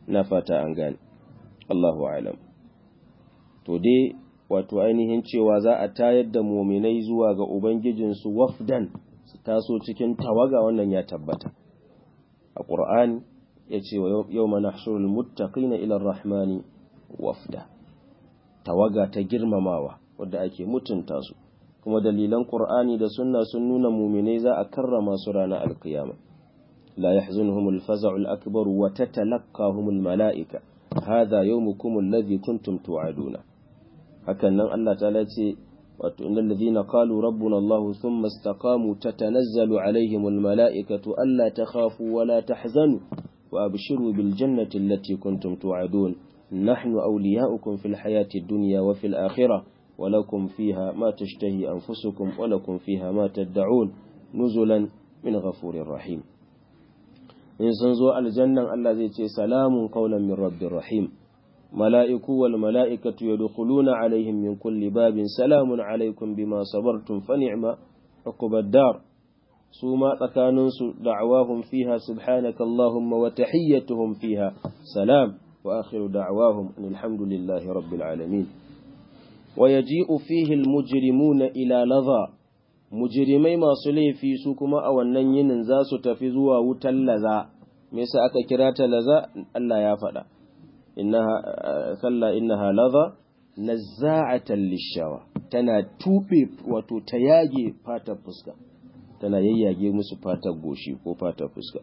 na fata an gane Allahu alam to dai wato ainihin cewa za a tayar da muminai zuwa ga ubangijinsu wafdan su taso cikin tawaga wannan ya tabbata a ƙur'ani ya ce wa yau mana shirul muttaqina ila rahmani wafda tawaga ta girmamawa wadda ake mutunta su kuma dalilan ƙur'ani da sunna sun nuna muminai za a karrama su ranar alkiyama la yahzunhum al-faza'u al-akbar wa tatalaqahum al-mala'ika hadha yawmukum alladhi kuntum tu'aduna hakan nan Allah ta'ala ce wato innal ladhina qalu rabbuna Allah thumma istaqamu tatanazzalu alaihim al-mala'ikatu alla takhafu wa la tahzanu wa abshiru bil jannati allati kuntum tu'adun nahnu awliya'ukum fil hayati ad-dunya wa fil akhirah ولكم فيها ما تشتهي أنفسكم ولكم فيها ما تدعون نزلا من غفور رحيم إن سنزو الجنة الذي تي سلام قولا من رب رحيم ملائكة والملائكة يدخلون عليهم من كل باب سلام عليكم بما صبرتم فنعم عقب الدار سوما تكاننس دعواهم فيها سبحانك اللهم وتحيتهم فيها سلام وآخر دعواهم أن الحمد لله رب العالمين ويجيء فيه المجرمون إلى لظى مجرمي masu laifi su kuma a wannan yinin za su tafi zuwa wutar laza me yasa aka kira ta laza Allah ya faɗa innaha kalla innaha laza nazza'atan lishawa tana tube wato ta yage fatar fuska tana yayyage musu fatar goshi ko fatar fuska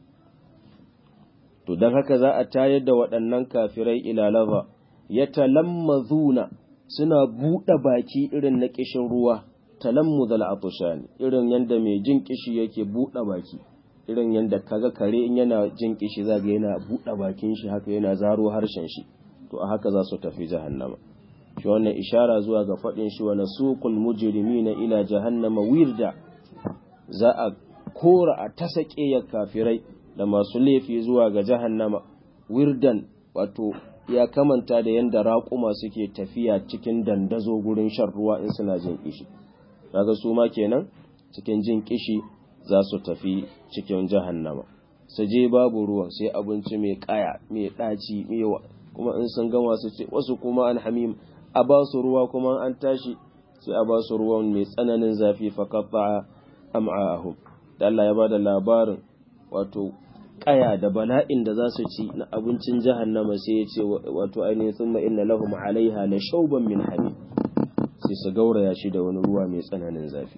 to dan haka za a tayar da waɗannan kafirai ila laza yatalammazuna suna buɗe baki irin na ƙishin ruwa talammuzal atushani irin yanda mai jin kishi yake buɗe baki irin yanda kaga kare in yana jin kishi zaga yana buɗe bakin shi haka yana zaro harshen shi to a haka za su tafi jahannama shi wannan ishara zuwa ga faɗin shi wa nasuqul mujrimina ila jahannama wirda za a kora a tasake ya kafirai da masu laifi zuwa ga jahannama wirdan wato ya kamanta da yadda raƙuma suke tafiya cikin dandazo gurin shan ruwa in suna jin kishi kaga su ma kenan cikin jin kishi za su tafi cikin jahannama su je babu ruwan sai abinci mai kaya mai ɗaci mai kuma in sun gama su ce wasu kuma an hamim a ba su ruwa kuma an tashi sai a ba su ruwan mai tsananin zafi fa qatta am'ahum da Allah ya bada labarin wato kaya da bala'in da za su ci na abincin jahannama sai ya ce wato ainihin thumma inna lahum alaiha la shauban min hamim sai su gauraya shi da wani ruwa mai tsananin zafi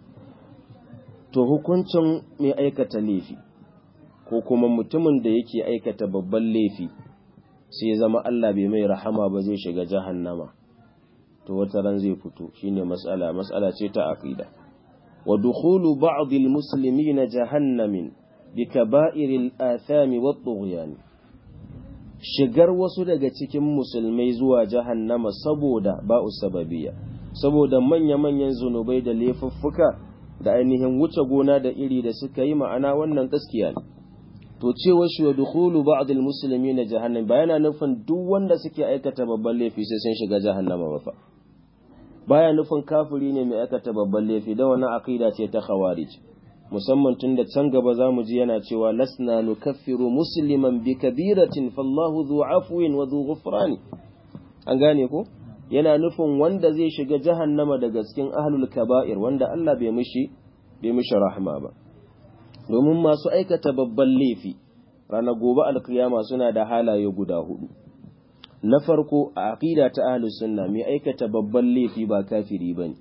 to hukuncin mai aikata laifi ko kuma mutumin da yake aikata babban laifi sai ya zama Allah bai mai rahama ba zai shiga jahannama to wata ran zai fito shine mas'ala mas'ala ce ta aqida wa dukhulu ba'd al-muslimina jahannamin bikaba'iril athami wat tughyan shigar wasu daga cikin musulmai zuwa jahannama saboda ba'u sababiyya saboda manya-manyan zunubai da laifuffuka da ainihin wuce gona da iri da suka yi ma'ana wannan gaskiya ne to cewa shi dukhulu ba'd al-muslimin jahannam ba yana nufin duk wanda suke aikata babban laifi sai sun shiga jahannama ba fa baya nufin kafiri ne mai aikata babban laifi da wannan aqida ce ta khawarij musamman tun da can gaba za mu ji yana cewa lasna nukaffiru musliman bi kabiratin fallahu dhu afwin wa dhu ghufrani an gane ko yana nufin wanda zai shiga jahannama daga cikin ahlul kaba'ir wanda Allah bai mishi bai mishi rahma ba domin masu aikata babban laifi ranar gobe alkiyama suna da halaye guda hudu na farko a aqida ta ahlus sunna mai aikata babban laifi ba kafiri bane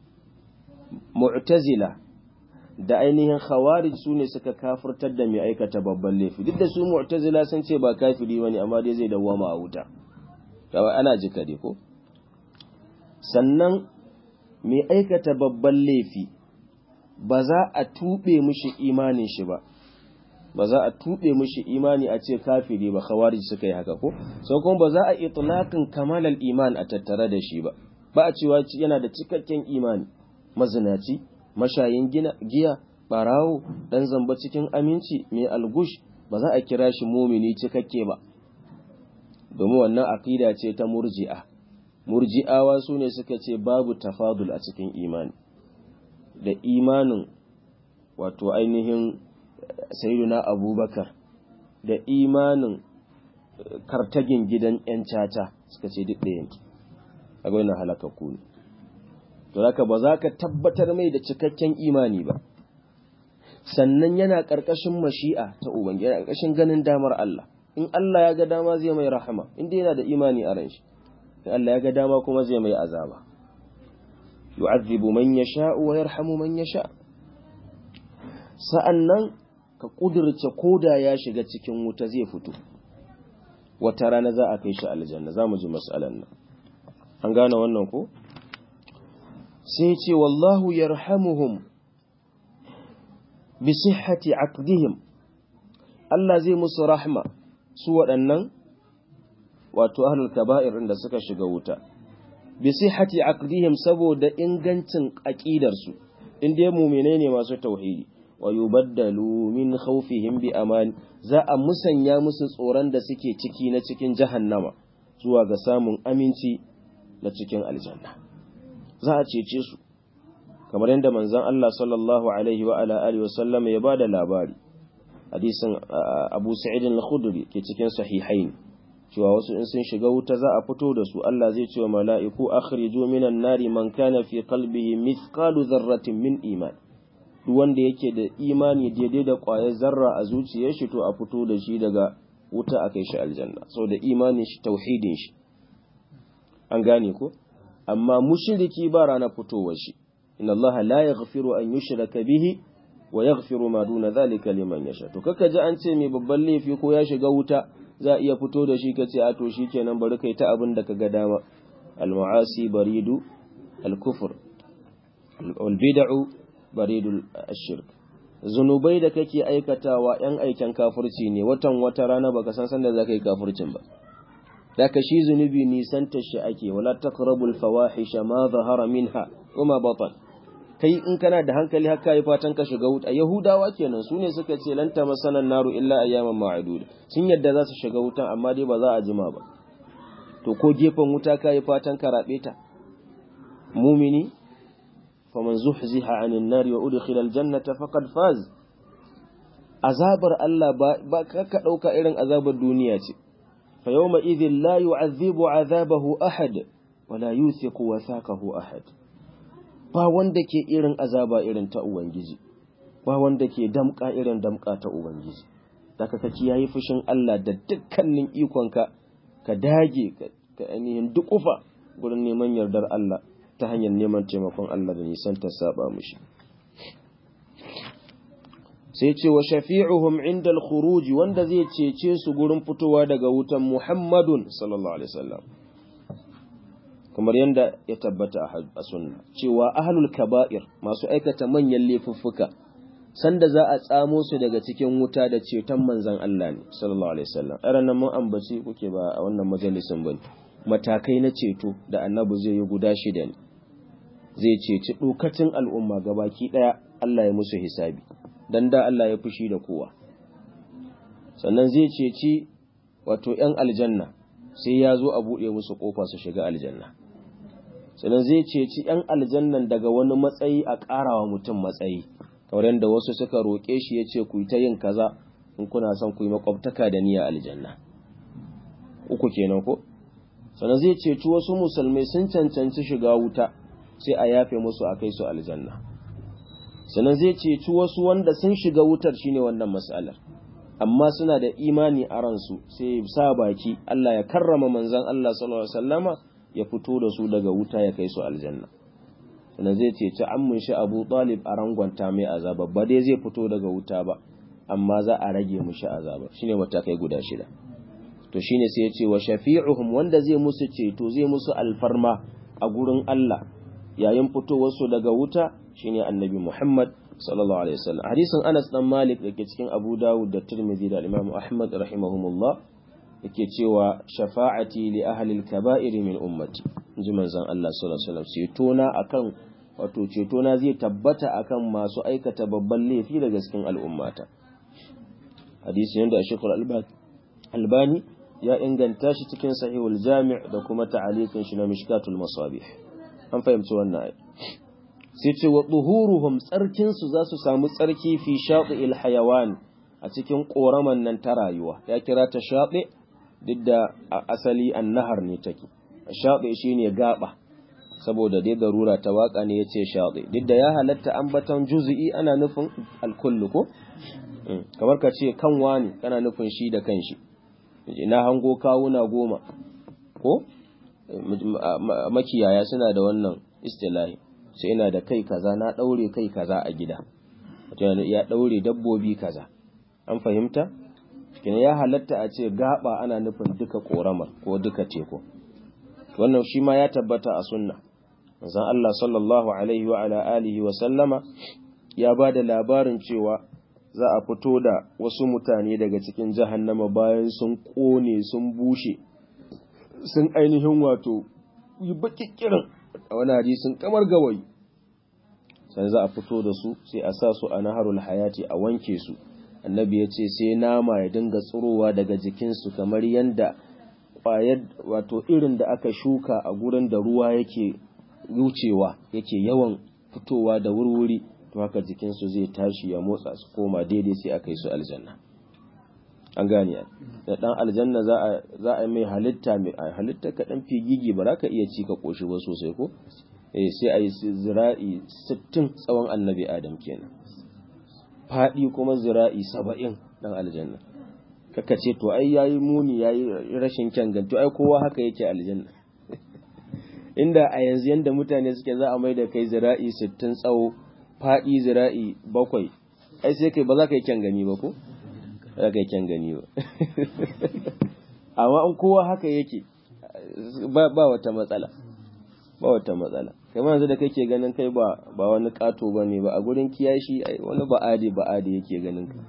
mu'tazila da ainihin khawarij su ne suka kafirtar da mai aikata babban laifi duk da su mu'tazila sun ce ba kafiri bane amma dai zai dawwama a wuta kawai ana jika dai ko sannan mai aikata babban laifi ba za a tube mishi imanin shi ba ba za a tube mishi imani a ce kafiri ba khawarij suka yi haka ko sai kuma ba za a itlaqin kamalal iman a tattare da shi ba ba a cewa yana da cikakken imani mazinaci mashayin giya barawo dan zamba cikin aminci mai algush ba za a kira shi mumini cikakke ba domin wannan aqida ce ta murji'a murji'awa su ne suka ce babu tafadul a cikin imani da imanin wato ainihin sayyiduna abubakar da imanin kartagin gidan ‘yan caca suka ce duk ɗaya ne, a gwai halakakku ne. To, haka ba za ka tabbatar mai da cikakken imani ba, sannan yana ƙarƙashin mashi'a ta Ubangiji, yana ƙarƙashin ganin damar Allah. In Allah ya ga dama zai mai rahama, inda yana da imani a ran shi, in Allah ya ga dama kuma zai mai azaba. Yu'azzibu man yasha wa yarhamu man yasha. Sa'annan ka ƙudurce koda ya shiga cikin wuta zai fito. wata rana za a kai shi aljanna za mu ji mas'alan nan an gane wannan ko sai ce wallahu yarhamuhum bi sihhati aqdihim Allah zai musu rahma su waɗannan wato ahlul kaba'ir da suka shiga wuta bi sihhati aqdihim saboda ingancin aqidar su inda mu'mine ne masu tauhidi wa yubaddalu min khawfihim bi aman za a musanya musu tsoron da suke ciki na cikin jahannama zuwa ga samun aminci na cikin aljanna za a cece su kamar yadda manzon Allah sallallahu alaihi wa ala alihi wasallam ya bada labari hadisin Abu Sa'id al-Khudri ke cikin sahihain cewa wasu in sun shiga wuta za a fito da su Allah zai ce wa mala'iku akhriju minan nari man kana fi qalbihi mithqalu dharratin min iman duk wanda yake da imani daidai da ƙwayar zarra a zuciyar shi to a fito da shi daga wuta a kai shi aljanna so da imanin shi tauhidin shi an gane ko amma mushriki ba rana fitowar shi inna Allah la yaghfiru an yushraka bihi wa yaghfiru ma duna zalika liman yasha to kaka ji an ce mai babban laifi ko ya shiga wuta za iya fito da shi kace a to shikenan bari kai ta abin da kaga dama al mu'asi baridu al kufr al bid'u baridul ashirk zunubai da kake aikatawa yan aikin kafirci ne watan wata rana baka san sanda zaka yi kafircin ba daka shi zunubi nisan shi ake wala taqrabul fawahisha ma zahara minha wama batan kai in kana da hankali haka yi fatan ka shiga wuta yahudawa kenan su ne suka ce lanta masanan naru illa ayyaman ma'adud sun yadda za su shiga wutan amma dai ba za a jima ba to ko gefen wuta ka yi fatan ka rabe ta mumini faman zuhziha anin nari wa udkhila aljannata faqad faz azabar Allah ba ba ka dauka irin azabar duniya ce fa yawma idhil la yu'adhibu azabahu ahad wa la yuthiqu wathaqahu ahad ba wanda ke irin azaba irin ta ubangiji ba wanda ke damka irin damka ta ubangiji daga ka kiyaye fushin Allah da dukkanin ikonka ka dage ka ainihin dukufa gurin neman yardar Allah ta hanyar neman taimakon Allah da nisan ta saba mushi sai ce wa shafi'uhum inda al-khuruj wanda zai cece su gurin fitowa daga wutan Muhammadun sallallahu alaihi wasallam kamar yadda ya tabbata a sunna cewa ahlul kaba'ir masu aikata manyan laifuffuka sanda za a tsamo su daga cikin wuta da ceton manzon Allah ne sallallahu alaihi wasallam irin nan mun ambaci kuke ba a wannan majalisin bane matakai na ceto da annabi zai yi guda shida ne zai ceci dokacin al'umma gabaki daya Allah ya musu hisabi dan da Allah ya fushi da kowa sannan zai ceci wato ‘yan aljanna sai ya zo a buɗe musu ƙofa su shiga aljanna sannan zai ceci ‘yan aljannan daga wani matsayi a ƙarawa mutum matsayi kamar yadda wasu suka roƙe shi ya ce ku yi ta yin kaza in kuna son ku yi makwabtaka da niyya aljanna uku kenan ko sannan zai ceci wasu musulmai sun cancanci shiga wuta sai a yafe musu a kai su aljanna sannan zai ceci wasu wanda sun shiga wutar shine wannan mas'alar amma suna da imani a ransu sai sa baki Allah ya karrama manzon Allah sallallahu alaihi wasallama ya fito da su daga wuta ya kai su aljanna sannan zai ceci ammun shi Abu Talib a rangwanta mai azaba ba dai zai fito daga wuta ba amma za a rage mushi azaba shine matakai guda shida to shine sai ya ce wa shafi'uhum wanda zai musu ceto zai musu alfarma a gurin Allah yayin fitowarsu daga wuta shine annabi Muhammad sallallahu alaihi wasallam hadisin Anas dan Malik dake cikin Abu Dawud da Tirmidhi da Imam Ahmad rahimahumullah yake cewa shafa'ati li ahli al-kaba'ir min ummati inji manzon Allah sallallahu alaihi wasallam ceto na akan wato ceto na zai tabbata akan masu aikata babban laifi daga cikin al'ummata hadisi yanda Sheikh Albani ya inganta shi cikin Sahihul Jami' da kuma ta'aliqin shi na Mishkatul Masabih an fahimci wannan ayi sai ce wa duhuruhum tsarkinsu za su samu tsarki fi shaɗi'il hayawan a cikin ƙoraman nan ta rayuwa ya kira ta shaɗi duk da asali annahar ne take shaɗi shine gaba saboda dai darura ta waka ne yace shaɗi duk da ya halatta ambaton juz'i ana nufin alkullu ko kamar ka ce kan wani kana nufin shi da kanshi na hango kawuna goma ko makiyaya suna da wannan istilahi sai ina da kai kaza na daure kai kaza a gida ya daure dabbobi kaza an fahimta cikin ya halatta a ce gaba ana nufin duka koramar ko duka teku wannan shi ma ya tabbata a sunna manzon Allah sallallahu alaihi wa ala alihi wa sallama ya ba da labarin cewa za a fito da wasu mutane daga cikin jahannama bayan sun kone sun bushe sun ainihin wato yi bakikirin a wani hadisin kamar gawayi sai za a fito da su sai a sa su a naharul hayati a wanke su annabi ya ce sai nama ya dinga tsirowa daga jikinsu kamar yadda ƙwayar wato irin da aka shuka a gurin da ruwa yake wucewa yake yawan fitowa da wurwuri to haka jikinsu zai tashi ya motsa su koma daidai sai aka yi su aljanna an gane da dan aljanna za a za a mai halitta mai halitta ka dan figigi ba za ka iya ci ka koshi ba sosai ko eh sai a yi zira'i 60 tsawon annabi adam kenan fadi kuma zira'i 70 dan aljanna kaka ce to ai yayi muni yayi rashin kyan ganto ai kowa haka yake aljanna inda a yanzu yanda mutane suke za a mai da kai zira'i 60 tsawo faɗi zira'i bakwai ai sai kai ba za ka yi kyan gani ba ko za ka yi kyan gani ba amma in kowa haka yake ba wata matsala ba wata matsala kai yanzu da kake ganin kai ba ba wani kato ba ne ba a gurin kiyashi wani ba'adi ba'adi yake ganin ka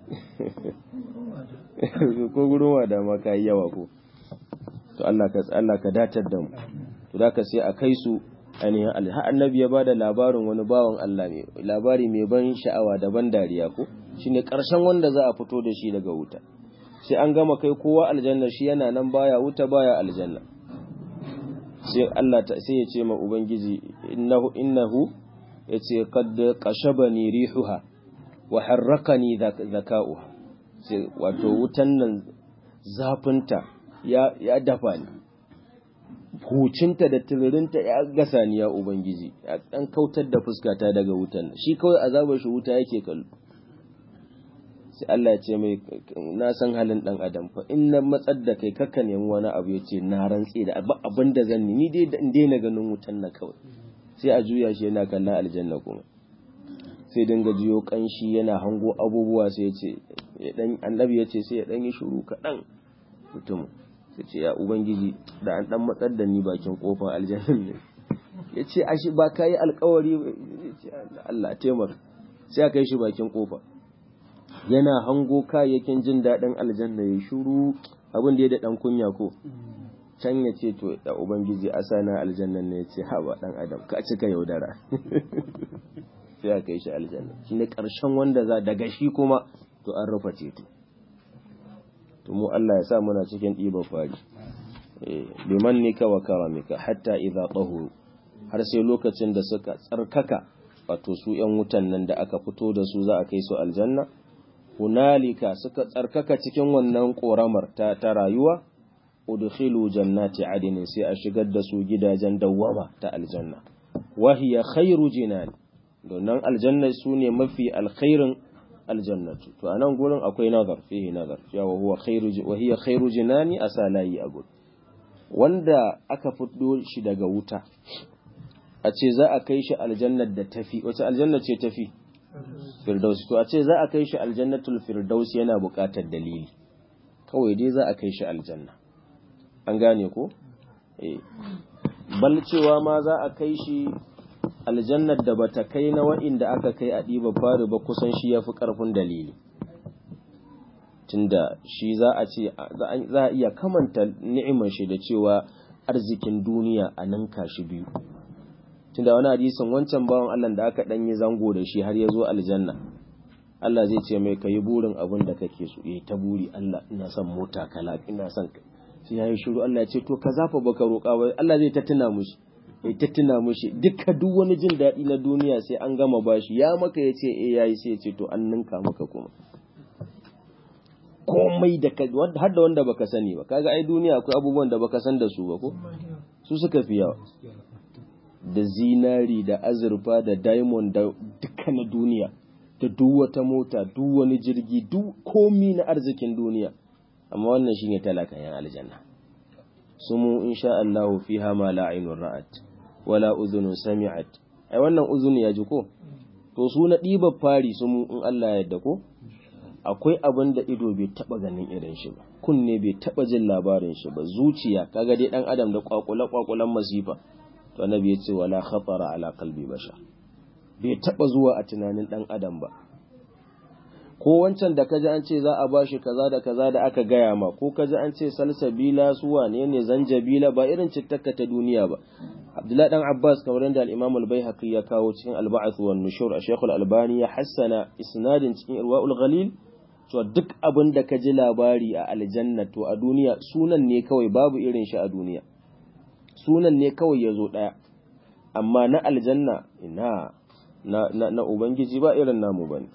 ko gurin wada ma ka yi yawa ko to Allah ka Allah ka datar da mu to da ka sai a kai su ainihin Allah har annabi ya bada labarin wani bawan Allah ne labari mai ban sha'awa da ban dariya ko shine karshen wanda za a fito da shi daga wuta sai an gama kai kowa aljanna shi yana nan baya wuta baya aljanna sai Allah ta sai ya ce ma ubangiji innahu innahu yace qad qashabani rihuha wa harrakani zaka'uha sai wato wutan nan zafinta ya ya dafa ni hucinta da tiririnta ya gasa ni ya ubangiji ya dan kautar da fuskata daga wutan shi kawai azabar shi wuta yake kallo sai Allah ya ce mai na san halin dan adam fa in na matsar da kai kakka nemi wani abu ya ce na rantse da abin da zan ni dai in daina ganin wutan na kawai sai a juya shi yana kallon aljanna kuma sai dinga jiyo kanshi yana hango abubuwa sai ya ce annabi ya ce sai ya dan yi shiru kaɗan mutum sai ce ya ubangiji da an dan matsar da ni bakin kofar aljannan ne ya ce ashi ba ka yi alkawari ya ce Allah taimaka sai aka yi shi bakin kofa yana hango kayayyakin jin daɗin aljanna ya shuru abin da ya da ɗan kunya ko can ya ce to da ubangiji a sana aljannan ne ya ce haba ɗan adam ka cika yaudara sai aka yi shi aljanna shi ne ƙarshen wanda za daga shi kuma to an rufe ceto to mu Allah ya sa muna cikin ɗiban fari biman nika wa karamika hatta idza tahuru har sai lokacin da suka tsarkaka wato su ‘yan wutan nan da aka fito da su za a kai su aljanna hunalika suka tsarkaka cikin wannan ƙoramar ta, ta rayuwa udkhilu jannati adinin sai a shigar da su gidajen dawwama ta aljanna wahiya khairu jinan donan aljanna su ne mafi alkhairin aljannatu to anan gurin akwai nazar fihi nazar cewa huwa khairu wahiya khairu jinani asalayi a gurin wanda aka fito shi daga wuta a ce za a kai shi aljannar da tafi wace aljanna ce tafi firdausi to a ce za a kai shi aljannatul firdausi yana buƙatar dalili kawai dai za a kai shi aljanna an gane ko eh bal cewa ma za a kai shi aljannar da bata kai na wa'inda aka kai a ɗiba fari ba kusan shi yafi ƙarfin dalili tunda shi za a ce za a iya kamanta ni'imar shi da cewa arzikin duniya a ninka shi biyu tunda wani hadisin wancan bawan Allah da aka dan yi zango da shi har ya zo aljanna Allah zai ce mai kayi burin abin da kake so eh ta buri Allah ina son mota kala ina son sai yayi shiru Allah ya ce to ka zafa baka roƙa ba Allah zai ta tuna mushi eh ta tuna mushi dukka duk wani jin daɗi na duniya sai an gama bashi ya maka ya ce eh yayi sai ya ce to an ninka maka kuma komai da har da wanda baka sani ba kaga ai duniya akwai abubuwan da baka san da su ba ko su suka fi yawa da zinari da azurfa da diamond da duka na duniya da duk wata mota duk wani jirgi duk komi na arzikin duniya amma wannan shine talakan yan aljanna sumu insha Allah fiha ma la aynun ra'at wala udhunun sami'at ai wannan uzuni ya ji ko to su na ɗibar fari sumu in Allah ya yarda ko akwai abin da ido bai taba ganin irin shi ba kunne bai taba jin labarin shi ba zuciya kaga dai dan adam da kwakula kwakulan masifa to annabi ya ce wala khatara ala qalbi bashar bai taba zuwa a tunanin dan adam ba ko wancan da kaji an ce za a bashi kaza da kaza da aka gaya ma ko kaji an ce salsabila su wane ne zanjabila ba irin cittaka ta duniya ba Abdullahi dan Abbas kamar da al-Imam al-Baihaqi ya kawo cikin al-Ba'th wa nushur a Sheikh al-Albani ya hassana isnadin cikin Irwaul Ghalil to duk abin da kaji labari a aljanna to a duniya sunan ne kawai babu irin shi a duniya sunan ne kawai yazo daya amma na aljanna ina na na, na ubangiji ba irin namu bane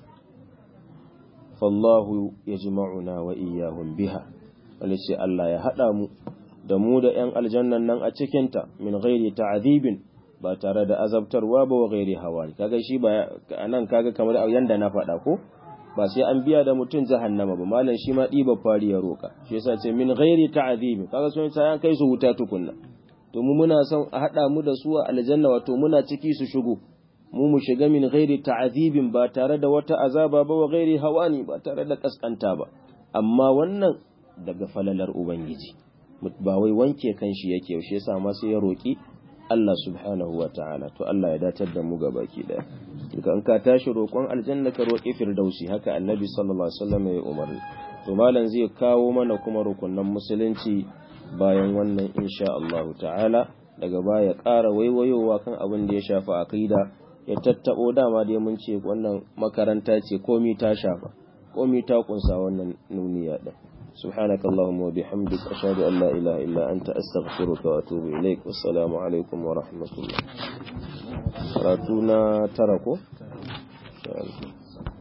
fallahu yajma'una wa iyyahum biha wanda ce Allah ya hada mu da mu da ‘yan aljannan nan a cikinta min ghairi ta'azibin ba tare da azabtarwa ba wa ghairi hawa kaga shi ba nan kaga kamar yanda na faɗa ko ba sai an biya da mutum jahannama ba malam shi ma ɗiba fari ya roka shi yasa ce min ghairi ta'azibin kaga sun ta kai su wuta tukunna to mu muna son a haɗa mu da su a aljanna wato muna ciki su shigo mu mu shiga min ghairi ta'azibin ba tare da wata azaba ba wa ghairi hawani ba tare da kaskanta ba amma wannan daga falalar ubangiji ba wai wanke kanshi yake yaushe yasa ma sai ya roki Allah subhanahu wa ta'ala to Allah ya datar da mu baki daya duka in ka tashi roƙon aljanna ka roƙi firdausi haka annabi sallallahu alaihi wasallam ya umarni to malam zai kawo mana kuma rukunan musulunci bayan wannan insha Allah ta'ala daga baya ƙara waiwayowa kan abin da ya shafa aqida ya tattabo dama dai mun ce wannan makaranta ce komi ta shafa komi ta kunsa wannan nuniya din سبحانك اللهم وبحمدك أشهد أن لا إله إلا أنت أستغفرك وأتوب إليك والسلام عليكم ورحمة الله راتونا تركوا